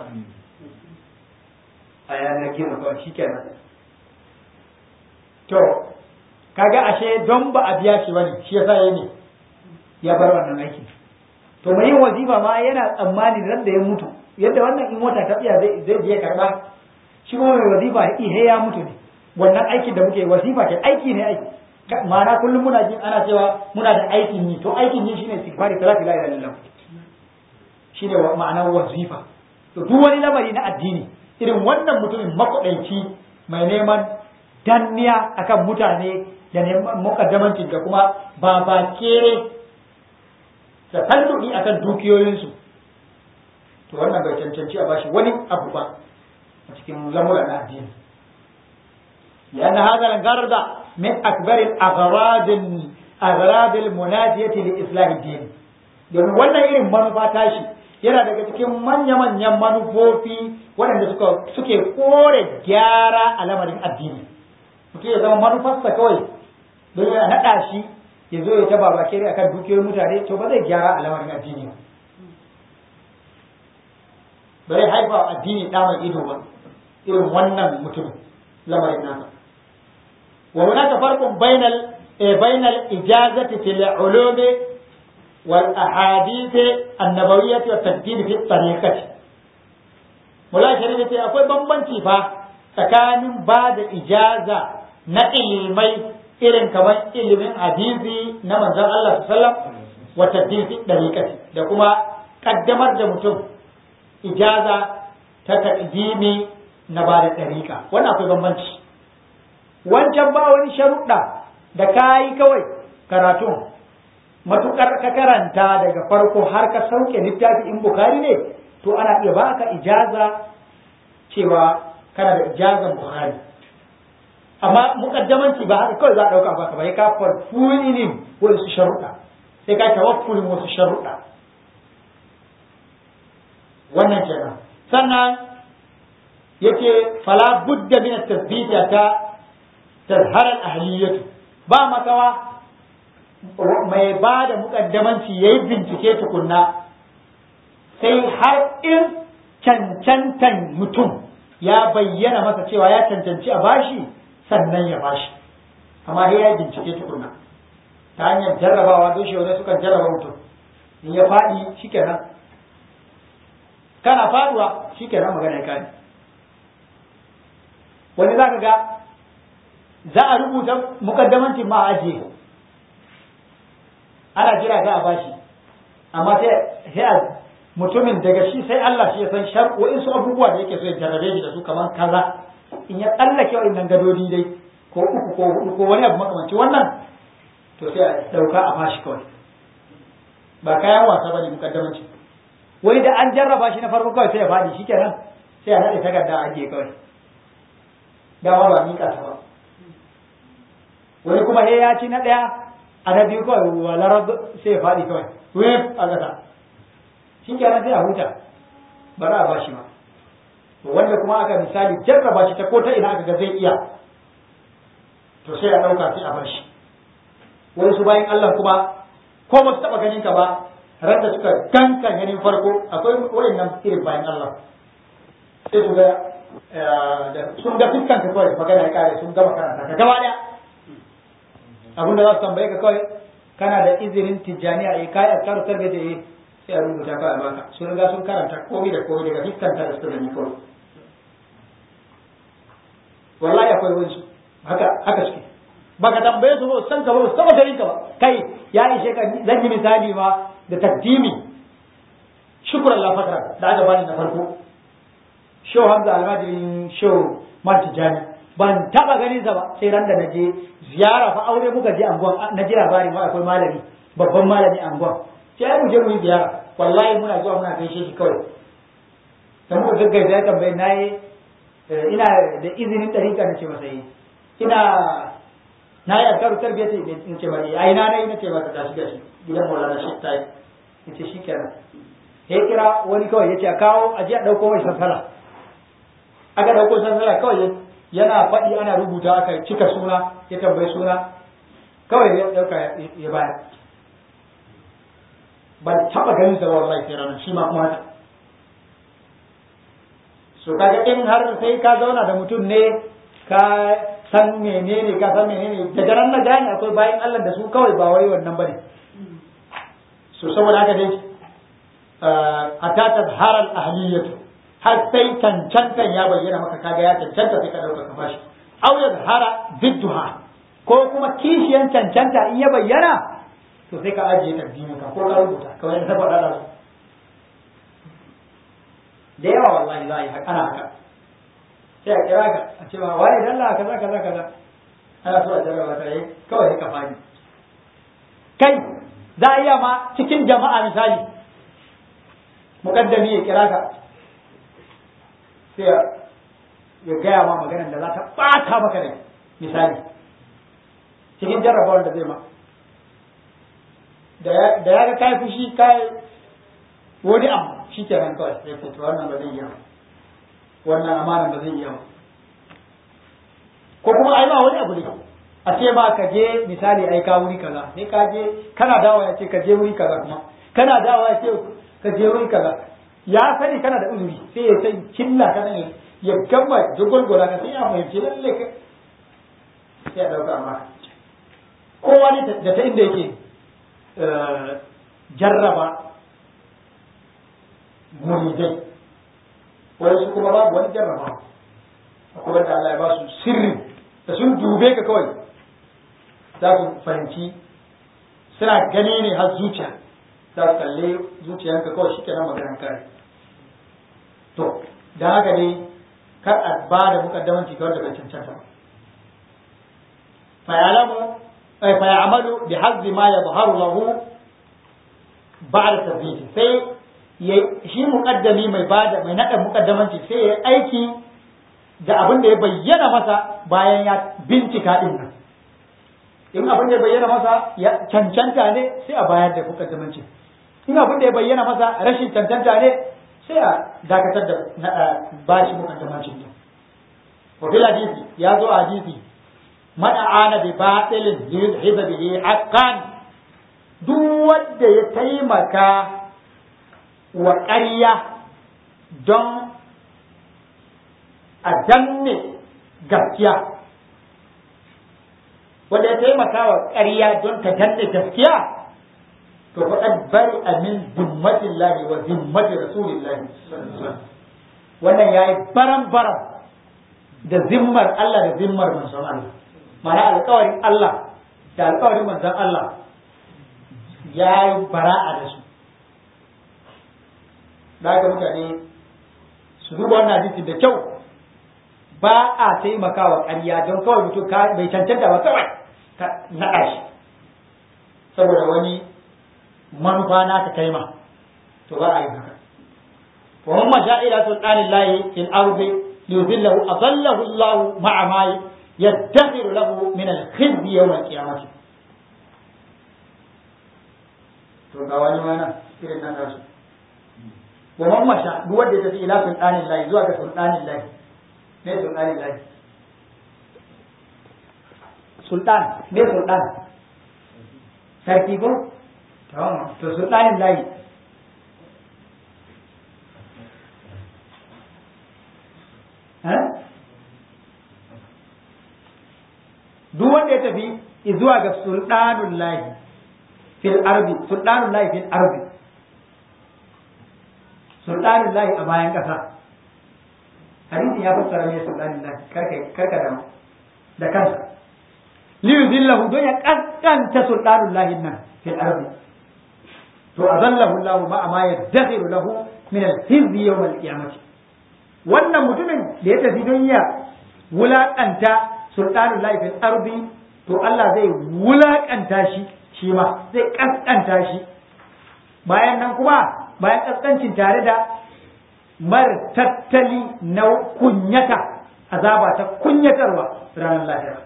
a yanar gizo kawai shi kenan to kaga ashe don ba a biya shi bane shi yasa yayi ne ya bar wannan aiki to mai yin wazifa ma yana tsammani ran da ya mutu yadda wannan in mota ta tsaya zai zai je karba shi kuma mai wazifa ihe ya mutu ne wannan aikin da muke wazifa ke aiki ne aiki ma'ana kullum muna jin ana cewa muna da aikin yi to aikin yi shine istighfari salatu la ilaha illallah shine ma'anar wazifa to duk wani lamari na addini irin wannan mutumin makwadaici mai neman danniya akan mutane da neman mukaddamanci da kuma babakere da talludi akan dukiyoyinsu to wannan bai cancanci a bashi wani abu ba a cikin lamura na addini لأن هذا الغرض من أكبر الأغراض أغراض المنادية لإصلاح الدين domin wannan irin manufa tashi yana daga cikin manya-manyan manufofi waɗanda suka suke kore gyara a lamarin addini mutum ya zama manufarsa kawai don ya naɗa shi ya zo ya ta babakere akan dukiyoyin mutane to ba zai gyara a lamarin addini ba ba zai haifa addini ɗa mai ido ba irin wannan mutum lamarin nasa وهناك فرق بين بين الإجازة في العلوم والأحاديث النبوية والتجديد في الطريقة ولا شريك أقول بمبنتي فا tsakanin ba da ijaza na ilimai irin kamar ilimin hadisi na manzon Allah sallam wa tadbisi dariqati da kuma kaddamar da mutum ijaza ta taqdimi na ba da dariqa wannan akwai bambanci wancan ba wani sharuɗa da ka yi kawai karatun matukar ka karanta daga farko har ka sauke littafi in bukari ne to ana iya baka ijaza cewa kana da ijazan bukari amma mukaddamanci ba haka kawai za a ɗauka baka ba ya ka farfuli ne wani su sharuɗa sai ka tawaffulin wasu sharuɗa wannan kenan sannan yace fala budda min at-tathbita ta tazhar al-ahliyatu ba makawa mai ba da mukaddamanci yayi bincike tukunna sai har in cancantan mutum ya bayyana masa cewa ya cancanci a bashi sannan ya bashi amma sai ya bincike tukunna ta hanyar jarrabawa don shi wani sukan jarraba mutum in ya faɗi shikenan kana faduwa shikenan magana ya kare wani za ka ga za a rubuta mukaddamanci ma a ajiye ana jira za a bashi amma sai a mutumin daga shi sai Allah shi ya san shar su abubuwa da yake so ya jarrabe shi da su kamar kaza in ya tsallake wa'annan gadodi dai ko uku ko hudu ko wani abu makamanci wannan to sai a dauka a bashi kawai ba kayan wasa bane mukaddamanci wani da an jarraba shi na farko kawai sai ya faɗi shikenan sai a naɗe takarda a ajiye kawai dama ba miƙa ta ba wani kuma he ya ci na ɗaya a na biyu kawai walarar sai ya faɗi kawai wif a ƙasa shi kenan sai a huta ba za a ba shi ba wanda kuma aka misali jarraba shi ta ko ta ina aka ga zai iya to sai a ɗauka sai a bar shi wani su bayan Allah kuma ko ba su taɓa ganin ka ba ran da suka ganka ganin farko akwai wayannan irin bayan Allah sai su ga sun ga fuskan ka kawai magana ya kare sun gama karanta ka gaba daya abinda za su tambaye ka kawai kana da izinin tijjaniya eh kai askaru tarbe da eh sai a rubuta ka a baka sun riga sun karanta komai da komai daga fuskan ta da suka gani kawai wallahi akwai wani haka haka suke baka tambaye su ba san ka ba su taba ganin ka ba kai ya ishe ka zan yi misali ma da takdimi shukran la fatra da aka bani na farko show hamza almajirin show marti jani ban taba ganin sa ba sai ran da naje ziyara fa aure muka je anguwan na ji labari ma akwai malami babban malami anguwan sai ai mu je mu yi ziyara wallahi muna zuwa muna gaishe shi kawai dan muka gaggaisa ya tambaye nayi ina da izinin dariƙa na ce masa yi ina na yi alkaru tarbiyyar ce in ce bari ai na nayi na ce masa tashi gashi gidan maulana shi ta yi in ce shi kenan ya kira wani kawai ya ce a kawo a je a ɗauko mai sansala aka ɗauko sansala kawai yana faɗi ana rubuta aka cika suna ya tambayi suna kawai ya ɗauka ya bayar ban taɓa ganin sa wallahi sai ranar shi ma kuma haka so kaga in har sai ka zauna da mutum ne ka san menene ka san menene daga nan na gane akwai bayan Allah da su kawai ba wai wannan bane so saboda haka dai hatta tazhara al-ahliyatu har sai cancantan ya bayyana maka kaga ya cancanta sai ka dauka ka bashi aw yazhara bidduha ko kuma kishiyan cancanta in ya bayyana to sai ka ajiye takdimin ka ko ka rubuta kawai da faɗa da su da yawa wallahi za a yi ana haka sai a kira ka a ce ma wani dalla kaza kaza kaza ana so a jarraba ta yi kawai ka fadi kai za a iya ma cikin jama'a misali mukaddami ya kira ka sai ya gaya ma maganar da za ta ɓata maka rai misali cikin jarrabawar da zai ma da ya ga kai fushi kai wani abu shi ke nan kawai ya ce wannan ba zai iya wannan amanan ba zai iya ko kuma ai ma wani abu ne a ce ba ka je misali ai ka wuri kaza sai ka je kana dawo ya ce ka je wuri kaza kuma kana dawo ya ce ka je wuri kaza ya sani kana da uzuri sai ya sai killa kana ne ya gama jagwalgwala ka sai ya fahimci lalle ka sai ya dauka amma kowa ne da ta inda yake jarraba muridai wani su kuma babu wani jarraba akwai wanda Allah ya ba su sirri da sun dube ka kawai za su fahimci suna gani ne har zuciya za su kalle zuciyanka kawai shi kenan maganar kare to da haka ne kar a ba da mukaddamanci kawai daga cancanta fayalamu fayamalu bi hazzi ma yadhharu lahu ba'da tadbij sai shi mukaddami mai bada mai nada mukaddamanci sai ya aiki da abin da ya bayyana masa bayan ya bincika din nan in abin da ya bayyana masa ya cancanta ne sai a bayar da mukaddamanci in abin da ya bayyana masa rashin cancanta ne sai a dakatar da ba shi mukaddamanci ne wa fil hadisi ya zo a hadisi man ana bi batilin yuzhiba bihi haqqan duk wanda ya taimaka wa ƙarya don a danne gaskiya wanda ya taimaka wa ƙarya don ta danne gaskiya to faɗan bari a min zimmatin lahi wa zimmatin rasulillahi wannan ya yi baran-baran da zimmar Allah da zimmar manzon Allah mana alƙawarin Allah da alƙawarin manzon Allah ya yi bara'a da su da haka mutane su duba wannan hadisi da kyau ba a taimakawa ƙarya don kawai mutum bai cancanta ba kawai ka naɗa shi saboda wani manufa na ka kai ma to ba a yi haka wa man masha ila sultanillahi fil ardi liyudillahu adallahu Allah ma'a ma yaddakhiru lahu min al-khizyi yawm al-qiyamah to ga wani mana irin nan nasu wa man masha duk wanda ya tafi ila sultanillahi zuwa ga sultanillahi me sultanin lahi sultan me sultan sarki ko to sultanin lahi duk wanda ya tafi zuwa ga sultanun lahi fil arbi sultanun lahi fil arbi sultanun lahi a bayan ƙasa hadisin ya fassara ne sultanin lahi karka karka da da kansa li yuzillahu don ya kaskanta sultanun lahi nan fil ardi to azallahu Allah ma ma yadakhiru lahu min al-hizbi yawm al-qiyamah wannan mutumin da ya tafi don ya wulakanta sultanun lahi fil ardi to Allah zai wulakanta shi shi ma zai kaskanta shi bayan nan kuma bayan kaskancin tare da mar tattali na kunyata azaba ta kunyatarwa ranar lahira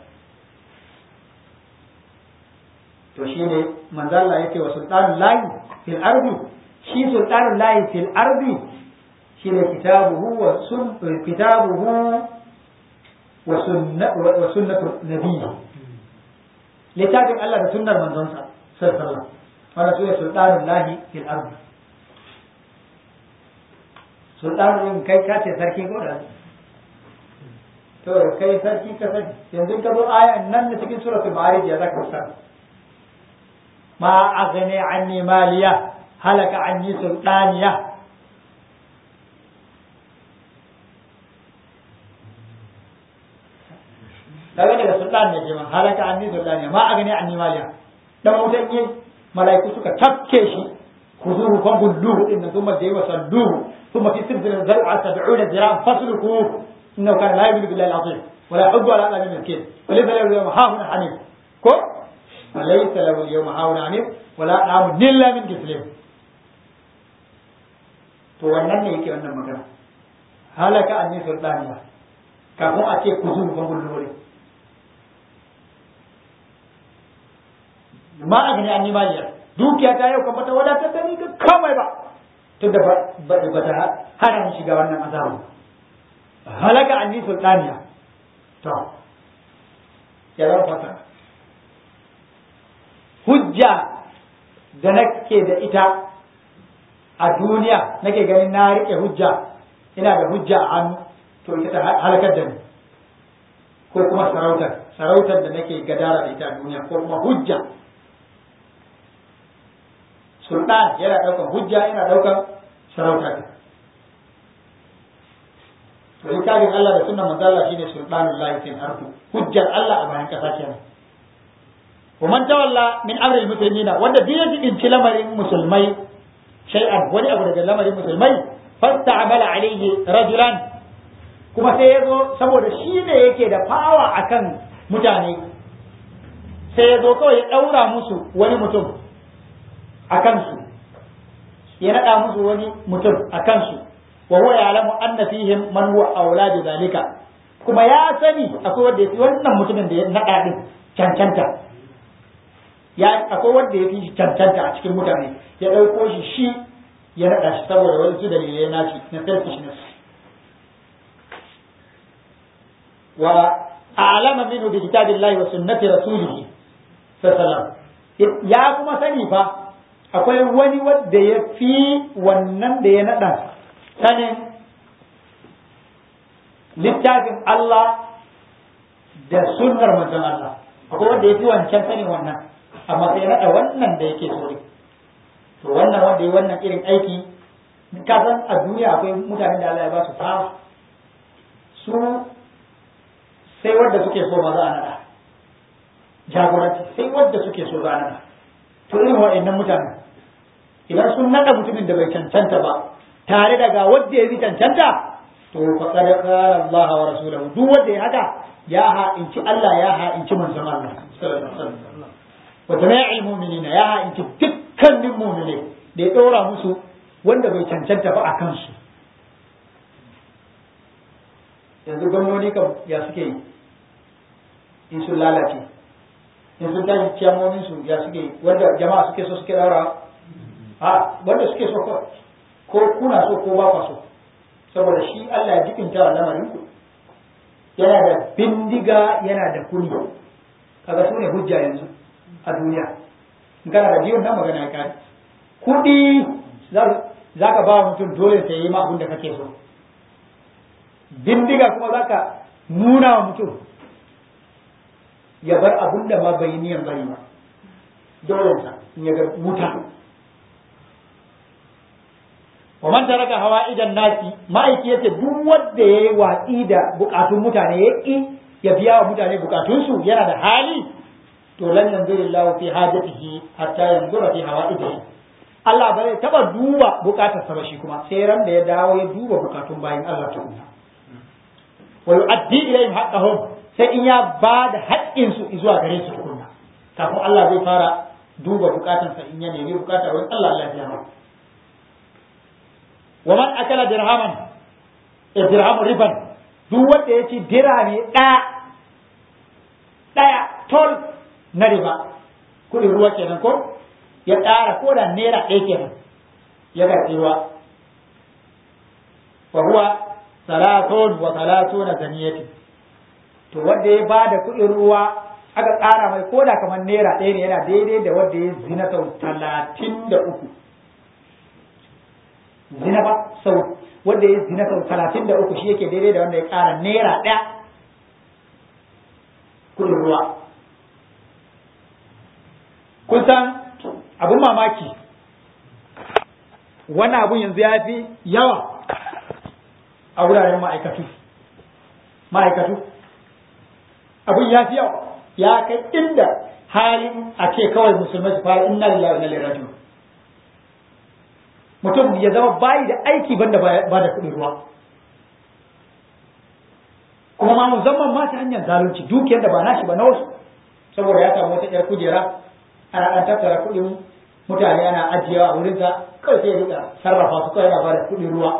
to shi ne manzala yake wa sultanun lahi fil ardi shi sultanun lahi fil ardi shi ne kitabuhu wa sun kitabuhu wa sunnatu nabiyyi littafin Allah da sunnar manzonsa sallallahu alaihi wasallam wannan su ne sultanun lahi fil ardi sultanin kai ka ce sarki ko da to kai sarki ka sani yanzu ka zo aya nan da cikin suratul ma'arij ya zaka fassara ma aghni anni maliya halaka anni sultaniya daga daga sultan ne ke ma halaka anni sultaniya ma aghni anni maliya dan mutan yin mala'iku suka tafke shi خذوه فغلوه إن ثم الجحيم صلوه ثم في سلسلة ذرعها سبعون ذراعا فاسلكوه إنه كان لا يؤمن بالله العظيم ولا يحب على أهل المسكين وليس له اليوم هاهنا حميم كو وليس له اليوم هاهنا حميم ولا نعم إلا من كسلم to wannan ne yake wannan magana halaka anni sultaniya kafin a ce ku zuwa ban gullore ma a gani anni maliya dukiya ta yau kamar ta wadatar da ni ga kamai ba tunda ba ba ta hana ni shiga wannan azabu halaka anni sultaniya to ya zama fata hujja da nake da ita a duniya nake ganin na rike hujja ina da hujja a hannu to ita ta halakar da ni ko kuma sarautar sarautar da nake gadara da ita a duniya ko kuma hujja sultan yana ɗaukar hujja yana ɗaukar sarauta ne to littafin Allah da sunan manzo Allah shine sultanul lahi fil ardi hujjar Allah a bayan kasa kenan wa man tawalla min amri muslimina wanda duk yaji in lamarin musulmai shay'an wani abu daga lamarin musulmai fasta'amala alayhi rajulan kuma sai yazo saboda shi ne yake da fawa akan mutane sai yazo kawai ya daura musu wani mutum a kansu ya naɗa musu wani mutum a kansu wa huwa ya'lamu anna fihim man huwa aula bi zalika kuma ya sani akwai wanda yafi wannan mutumin da ya naɗa din cancanta ya akwai wanda ya fi shi cancanta a cikin mutane ya ɗauko shi shi ya naɗa shi saboda wani su dalilai na shi na selfishness wa a'lama minhu bi kitabillahi wa sunnati rasulih sallallahu ya kuma sani fa akwai wani wanda ya fi wannan da ya naɗa sanin littafin Allah da sunnar manzon Allah akwai wanda ya fi wancan sanin wannan amma sai naɗa wannan da yake so to wannan wanda ya wannan irin aiki ka san a duniya akwai mutanen da Allah ya ba su fawa su sai wanda suke so ma za a naɗa jagoranci sai wanda suke so za a naɗa to irin wa'annan mutanen idan sun naɗa mutumin da bai cancanta ba tare da ga wanda ya bi cancanta to faqad qala Allah wa rasuluhu duk wanda ya haka ya ha'inci Allah ya ha'inci manzon Allah sallallahu alaihi wasallam wa jami'il mu'minina ya ha'inci dukkanin mu'mine da ya dora musu wanda bai cancanta ba a kansu yanzu gwamnoni kam ya suke yi in sun lalace in sun tashi ciyamomin su ya suke yi wanda jama'a suke so suke daura a wanda suke so ko kuna so ko ba so saboda shi Allah ya jikinta wa lamarin ku yana da bindiga yana da kuni kaga su ne hujja yanzu a duniya in kana da biyun nan magana ya kare kuɗi za ka ba mutum dole sai yi ma abin da kake so bindiga kuma za ka nuna wa mutum ya bar abin da ma bai niyan bari ba dole sa in ya ga wuta wa man taraka hawaijan nasi ma'aiki yace duk wanda yayi watsi da bukatun mutane ya ki ya biya wa mutane bukatun su yana da hali to lan yanzuru fi hajatihi hatta yanzura fi hawaijihi Allah ba zai taba duba bukatar sa ba shi kuma sai ran da ya dawo ya duba bukatun bayin Allah tukunna wa yu'addi ilayhim haqqahum sai in ya ba da haƙƙin su zuwa gare su tukunna kafin Allah zai fara duba bukatun sa in ya nemi bukatar wani Allah Allah ya biya wa man akala dirhaman e dirhamu riban duk wanda ya ci dirhami ɗaya ɗaya tol na riba kuɗin ruwa kenan ko ya ƙara ko da naira ɗaya kenan ya karɓi ruwa fa huwa salatun wa salatuna zaniyati to wanda ya bada kuɗin ruwa aka ƙara mai ko da kamar naira ɗaya ne yana daidai da wanda ya zina sau talatin da uku zina ba sau wanda ya zina sau talatin da uku shi yake daidai da wanda ya ƙara naira ɗaya kuɗin ruwa kun san abin mamaki wani abun yanzu ya fi yawa a wuraren ma'aikatu ma'aikatu abun ya fi yawa ya kai inda halin a ce kawai musulmai su fara inna lillahi wa inna ilaihi raji'un mutum ya zama bayi da aiki banda ba da kuɗin ruwa kuma ma musamman ma ta hanyar zalunci dukiyar da ba nashi ba na wasu saboda ya samu wata ƴar kujera ana ɗan tattara kuɗin mutane ana ajiyewa a wurinsa kawai sai ya rika sarrafa su kawai yana ba da kuɗin ruwa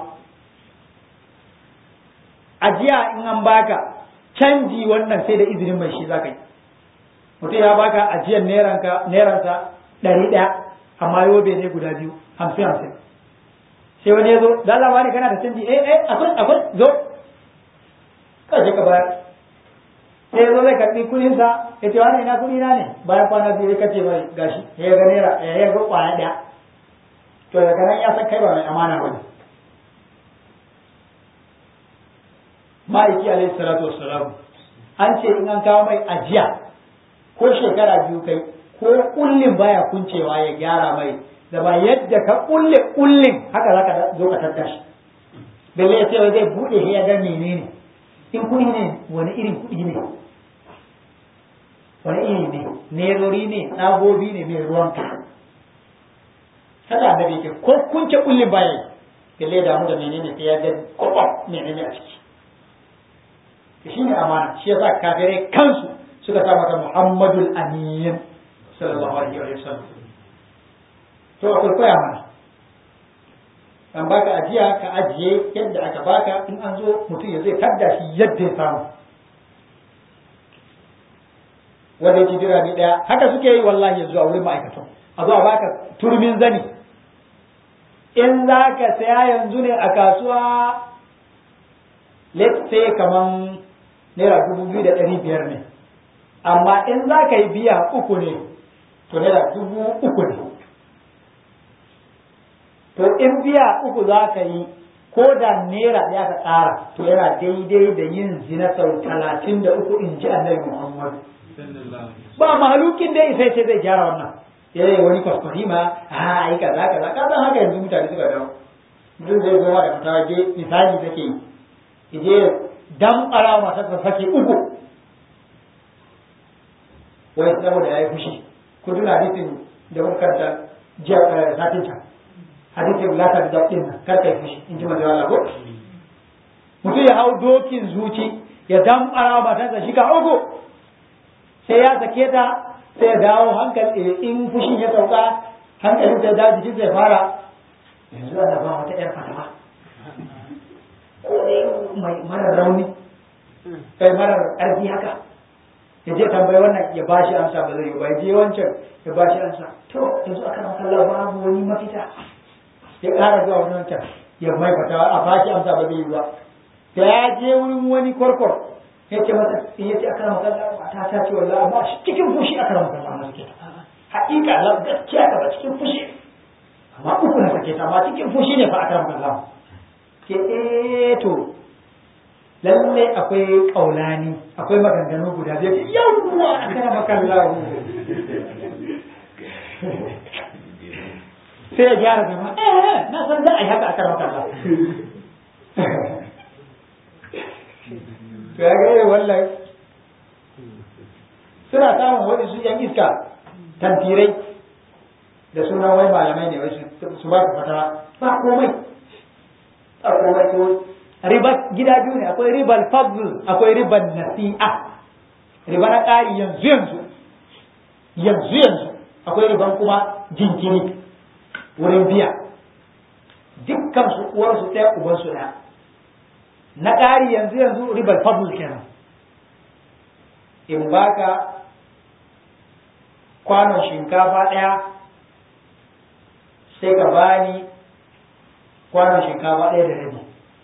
ajiya in an baka canji wannan sai da izinin mai shi zaka yi mutum ya baka ajiyar neransa ɗari ɗaya amma yobe ne guda biyu hamsin hamsin sai wani ya zo da Allah ne kana da canji eh eh akwai akwai zo kawai ka bayar sai ya zo zai karɓi kuɗin sa ya ce wani ina kuɗi na ne bayan kwana biyu ya kace mai gashi ya ga naira ya ga kwaya ɗaya to daga nan ya san kai ba mai amana ba ne ma'aiki alaihi salatu wassalam an ce in an kawo mai ajiya ko shekara biyu kai ko kullin baya kuncewa ya gyara mai da ba yadda ka kulle kullin haka zaka zo ka tattashi balle ya ce zai bude ya ga menene in kuɗi ne wani irin kuɗi ne wani iri ne nerori ne tsagobi ne mai ruwan ka haka annabi ke ko kunce kullin baya balle ya damu da menene sai ya ga kwakwam menene a ciki shi ne amana shi yasa kafirai kansu suka sa mata Muhammadul Amin sallallahu alaihi wa sallam to akwai koya mana an baka ajiya ka ajiye yadda aka baka in an zo mutum ya zai tadda shi yadda ya samu wanda yake dirhami ɗaya haka suke yi wallahi yanzu a wurin ma'aikatan a zo a baka turmin zani in za ka saya yanzu ne a kasuwa let's say kaman naira dubu biyu da ɗari biyar ne amma in za ka yi biya uku ne to naira dubu uku ne to in biya uku za ka yi ko da naira ɗaya ka ƙara to yana daidai da yin zina sau talatin da uku in ji annabi muhammadu ba mahalukin dai sai sai zai gyara wannan ya yi wani kwaskwari ma a ai kaza kaza ka san haka yanzu mutane suka dawo mutum zai zo da fatawa je misali take yi je dan ara mata ta sake uku wai saboda ya yi fushi ku tuna hadisin da muka karanta jiya satin can hadisin lata da din nan kar kai fushi in ji manzo Allah ko mutum ya hau dokin zuci ya dan ara mata ta shiga uku sai ya sake ta sai ya dawo hankali in fushin ya sauka hankalin ta da jikin zai fara yanzu ana ba wata yar fatawa ko ne mai marar rauni kai marar ƙarfi haka ya je tambayi wannan ya ba shi amsa ba zai yi ba ya je wancan ya ba shi amsa to yanzu aka nan kallon babu wani mafita ya ƙara zuwa wani wancan ya mai fatawa a ba shi amsa ba zai yi ba da ya je wurin wani kwarkwar ya ce masa in ya ce aka nan kallon mata ta ce wallahi amma cikin fushi aka nan kallon mata ke haƙiƙa la gaskiya ka ba cikin fushi amma uku na sake ta amma cikin fushi ne fa aka nan kallon ke eh to lalle akwai kaulani akwai maganganu guda biyar ce yawwa a kana makallahu sai ya gyara zama eh na san za a yi haka a kana makallahu to ya ga wallahi suna samun wani su yan iska tantirai da sunan wai malamai ne wai su ba su fata ba komai ba komai ko riba gida biyu ne akwai ribar fadl akwai ribar nasi'a riba na ƙari yanzu yanzu yanzu yanzu akwai riban kuma jinkiri wurin biya dukkan su uwar su ɗaya uban su ɗaya na ƙari yanzu yanzu ribar fadl kenan in baka kwanon shinkafa ɗaya sai ka bani kwanon shinkafa ɗaya da rabi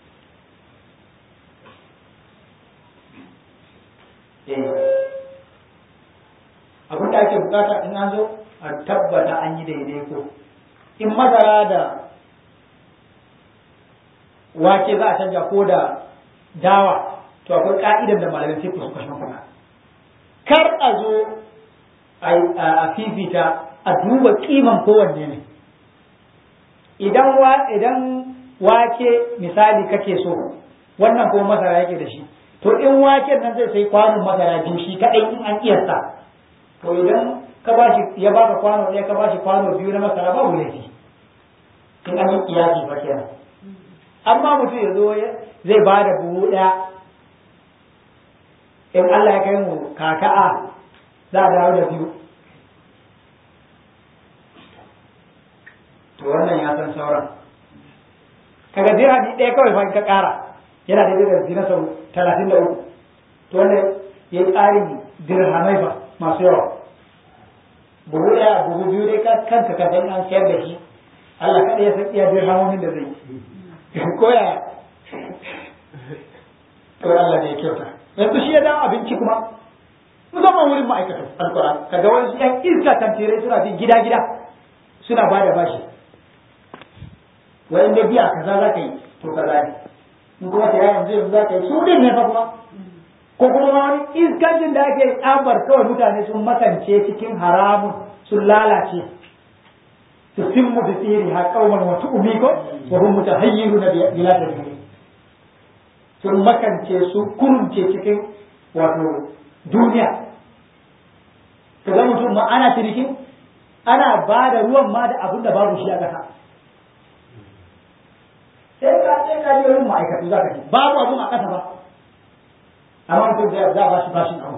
abin da ake bukata in an zo a tabbata an yi daidai ko in masara da wake za a canja ko da dawa to akwai ka'idan da malamin sai su kashe kuna kar a zo a fifita a duba kiman kowanne ne idan idan wake misali kake so wannan kuma masara yake da shi to in waken nan zai sai kwanon masara biyu shi kadai in an kiyasta to idan ka bashi ya baka kwano ɗaya ka bashi kwano biyu na masara babu laifi in an yi kiyasi fa kenan amma mutum ya zo zai ba da buhu ɗaya in Allah ya kai mu kaka'a za a dawo da biyu to wannan ya san sauran kaga dirhami ɗaya kawai fa ka ƙara yana da da zina sau talatin da uku to wanda ya yi tsarin dirhamai ba masu yawa buhu ɗaya buhu biyu dai kanka ka san an sayar da shi Allah kaɗai ya san iya dirhamomin da zai ko ya to Allah ne ya kyauta yanzu shi ya dawo abinci kuma musamman wurin ma'aikatan alƙur'an kaga wani yan iska tantirai suna bin gida gida suna ba da bashi wa'in da biya kaza za ka yi to kaza ne in kuma ta yanzu yanzu za ka yi su din ne fa kuma ko kuma wani iskancin da ake tsabar kawai mutane sun makance cikin haramun sun lalace su simmu da tsiri ha kauman wasu umiko wa hum mutahayyiru na bila da sun makance su kurunce cikin wato duniya ka ga mutum ma ana cinikin ana ba da ruwan ma da abin da babu shi a ƙasa sai ka sai ka je wurin ma'aikatu za ka ce babu abun a ƙasa ba amma mutum zai za a ba shi bashin abu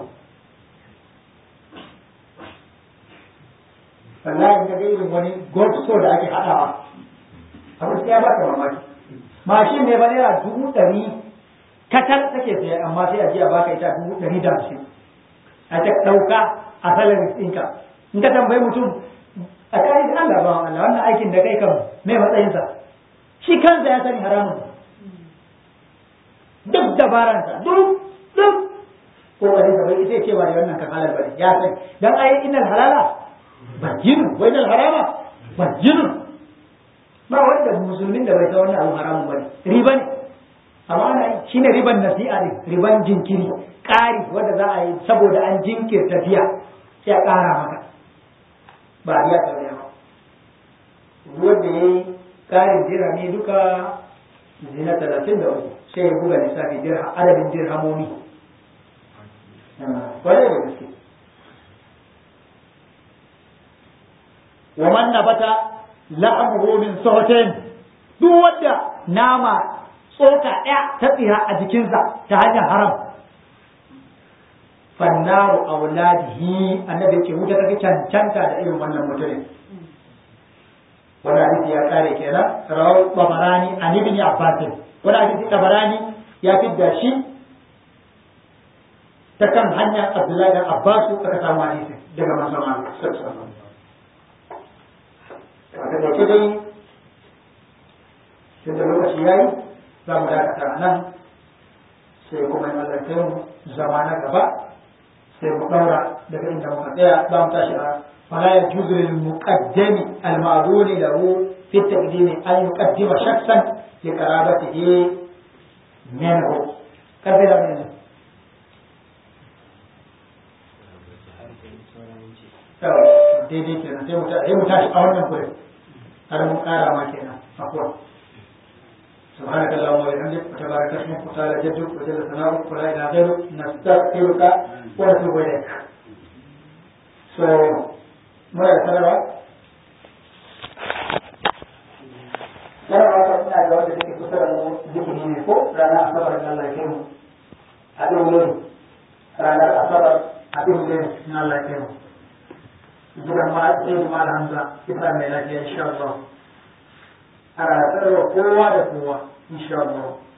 wallahi ka ga irin wani gold store da ake haɗawa abu sai ya baka mamaki mashin ne ba naira dubu ɗari katal take saya amma sai a je a baka ita dubu ɗari da hamsin a ta ɗauka a salarin ɗinka in ka tambayi mutum a kai Allah ba Allah wannan aikin da kai kan me matsayinsa shi kansa ya sani haramun duk dabaransa duk duk kokarin sa bai sai cewa wannan kan halal bane ya sani dan ai innal halala bajinu wa innal harama bajinu ba wanda musulmin da bai san wannan abu haramun bane riba ne amma ana shine riban nasi'a ne riban jinkiri ƙari wanda za a yi saboda an jinkirta biya sai a ƙara maka ba a biya ta ba wanda ya yi ƙarin dirhami duka zina talatin da uku sai ya buga lissafi adadin dirhamomi kwarai da gaske wa man nabata la'amru min sawtin duk wanda nama tsoka ɗaya ta tsira a jikinsa ta hanyar haram fannaru auladihi annabi ce wuta ta cancanta da irin wannan mutumin wani hadisi ya kare kenan rawar babarani an ibn abbas wani hadisi babarani ya fidda shi ta kan hanyar abdullahi dan abbas aka samu hadisi daga manzon Allah sallallahu alaihi da ke dai tunda lokaci yayi za mu dakata nan sai kuma in Allah kai mu zama na gaba sai mu daura daga inda muka tsaya za mu tashi a فلا يجوز للمقدم المعذور له في التقديم أن يقدم شخصا لقرابته منه كثيرا منه daidai kenan sai mu tashi a wannan gurin har mun kara ma kenan afuwa سبحانك اللهم وبحمدك وتبارك اسمك وتعالى جدك وجل ثناؤك ولا اله غيرك نستغفرك ونتوب اليك. So muna da sanarwa? Sanarwa ta suna da wanda take kusa da mu zikiri ne ko ranar asabar da Allah ke mu a ɗin ranar asabar a ɗin na Allah ke mu. Gidan ma sai da mal Hamza ita mai lafiya insha Allah. Ana sanarwa kowa da kowa insha Allah.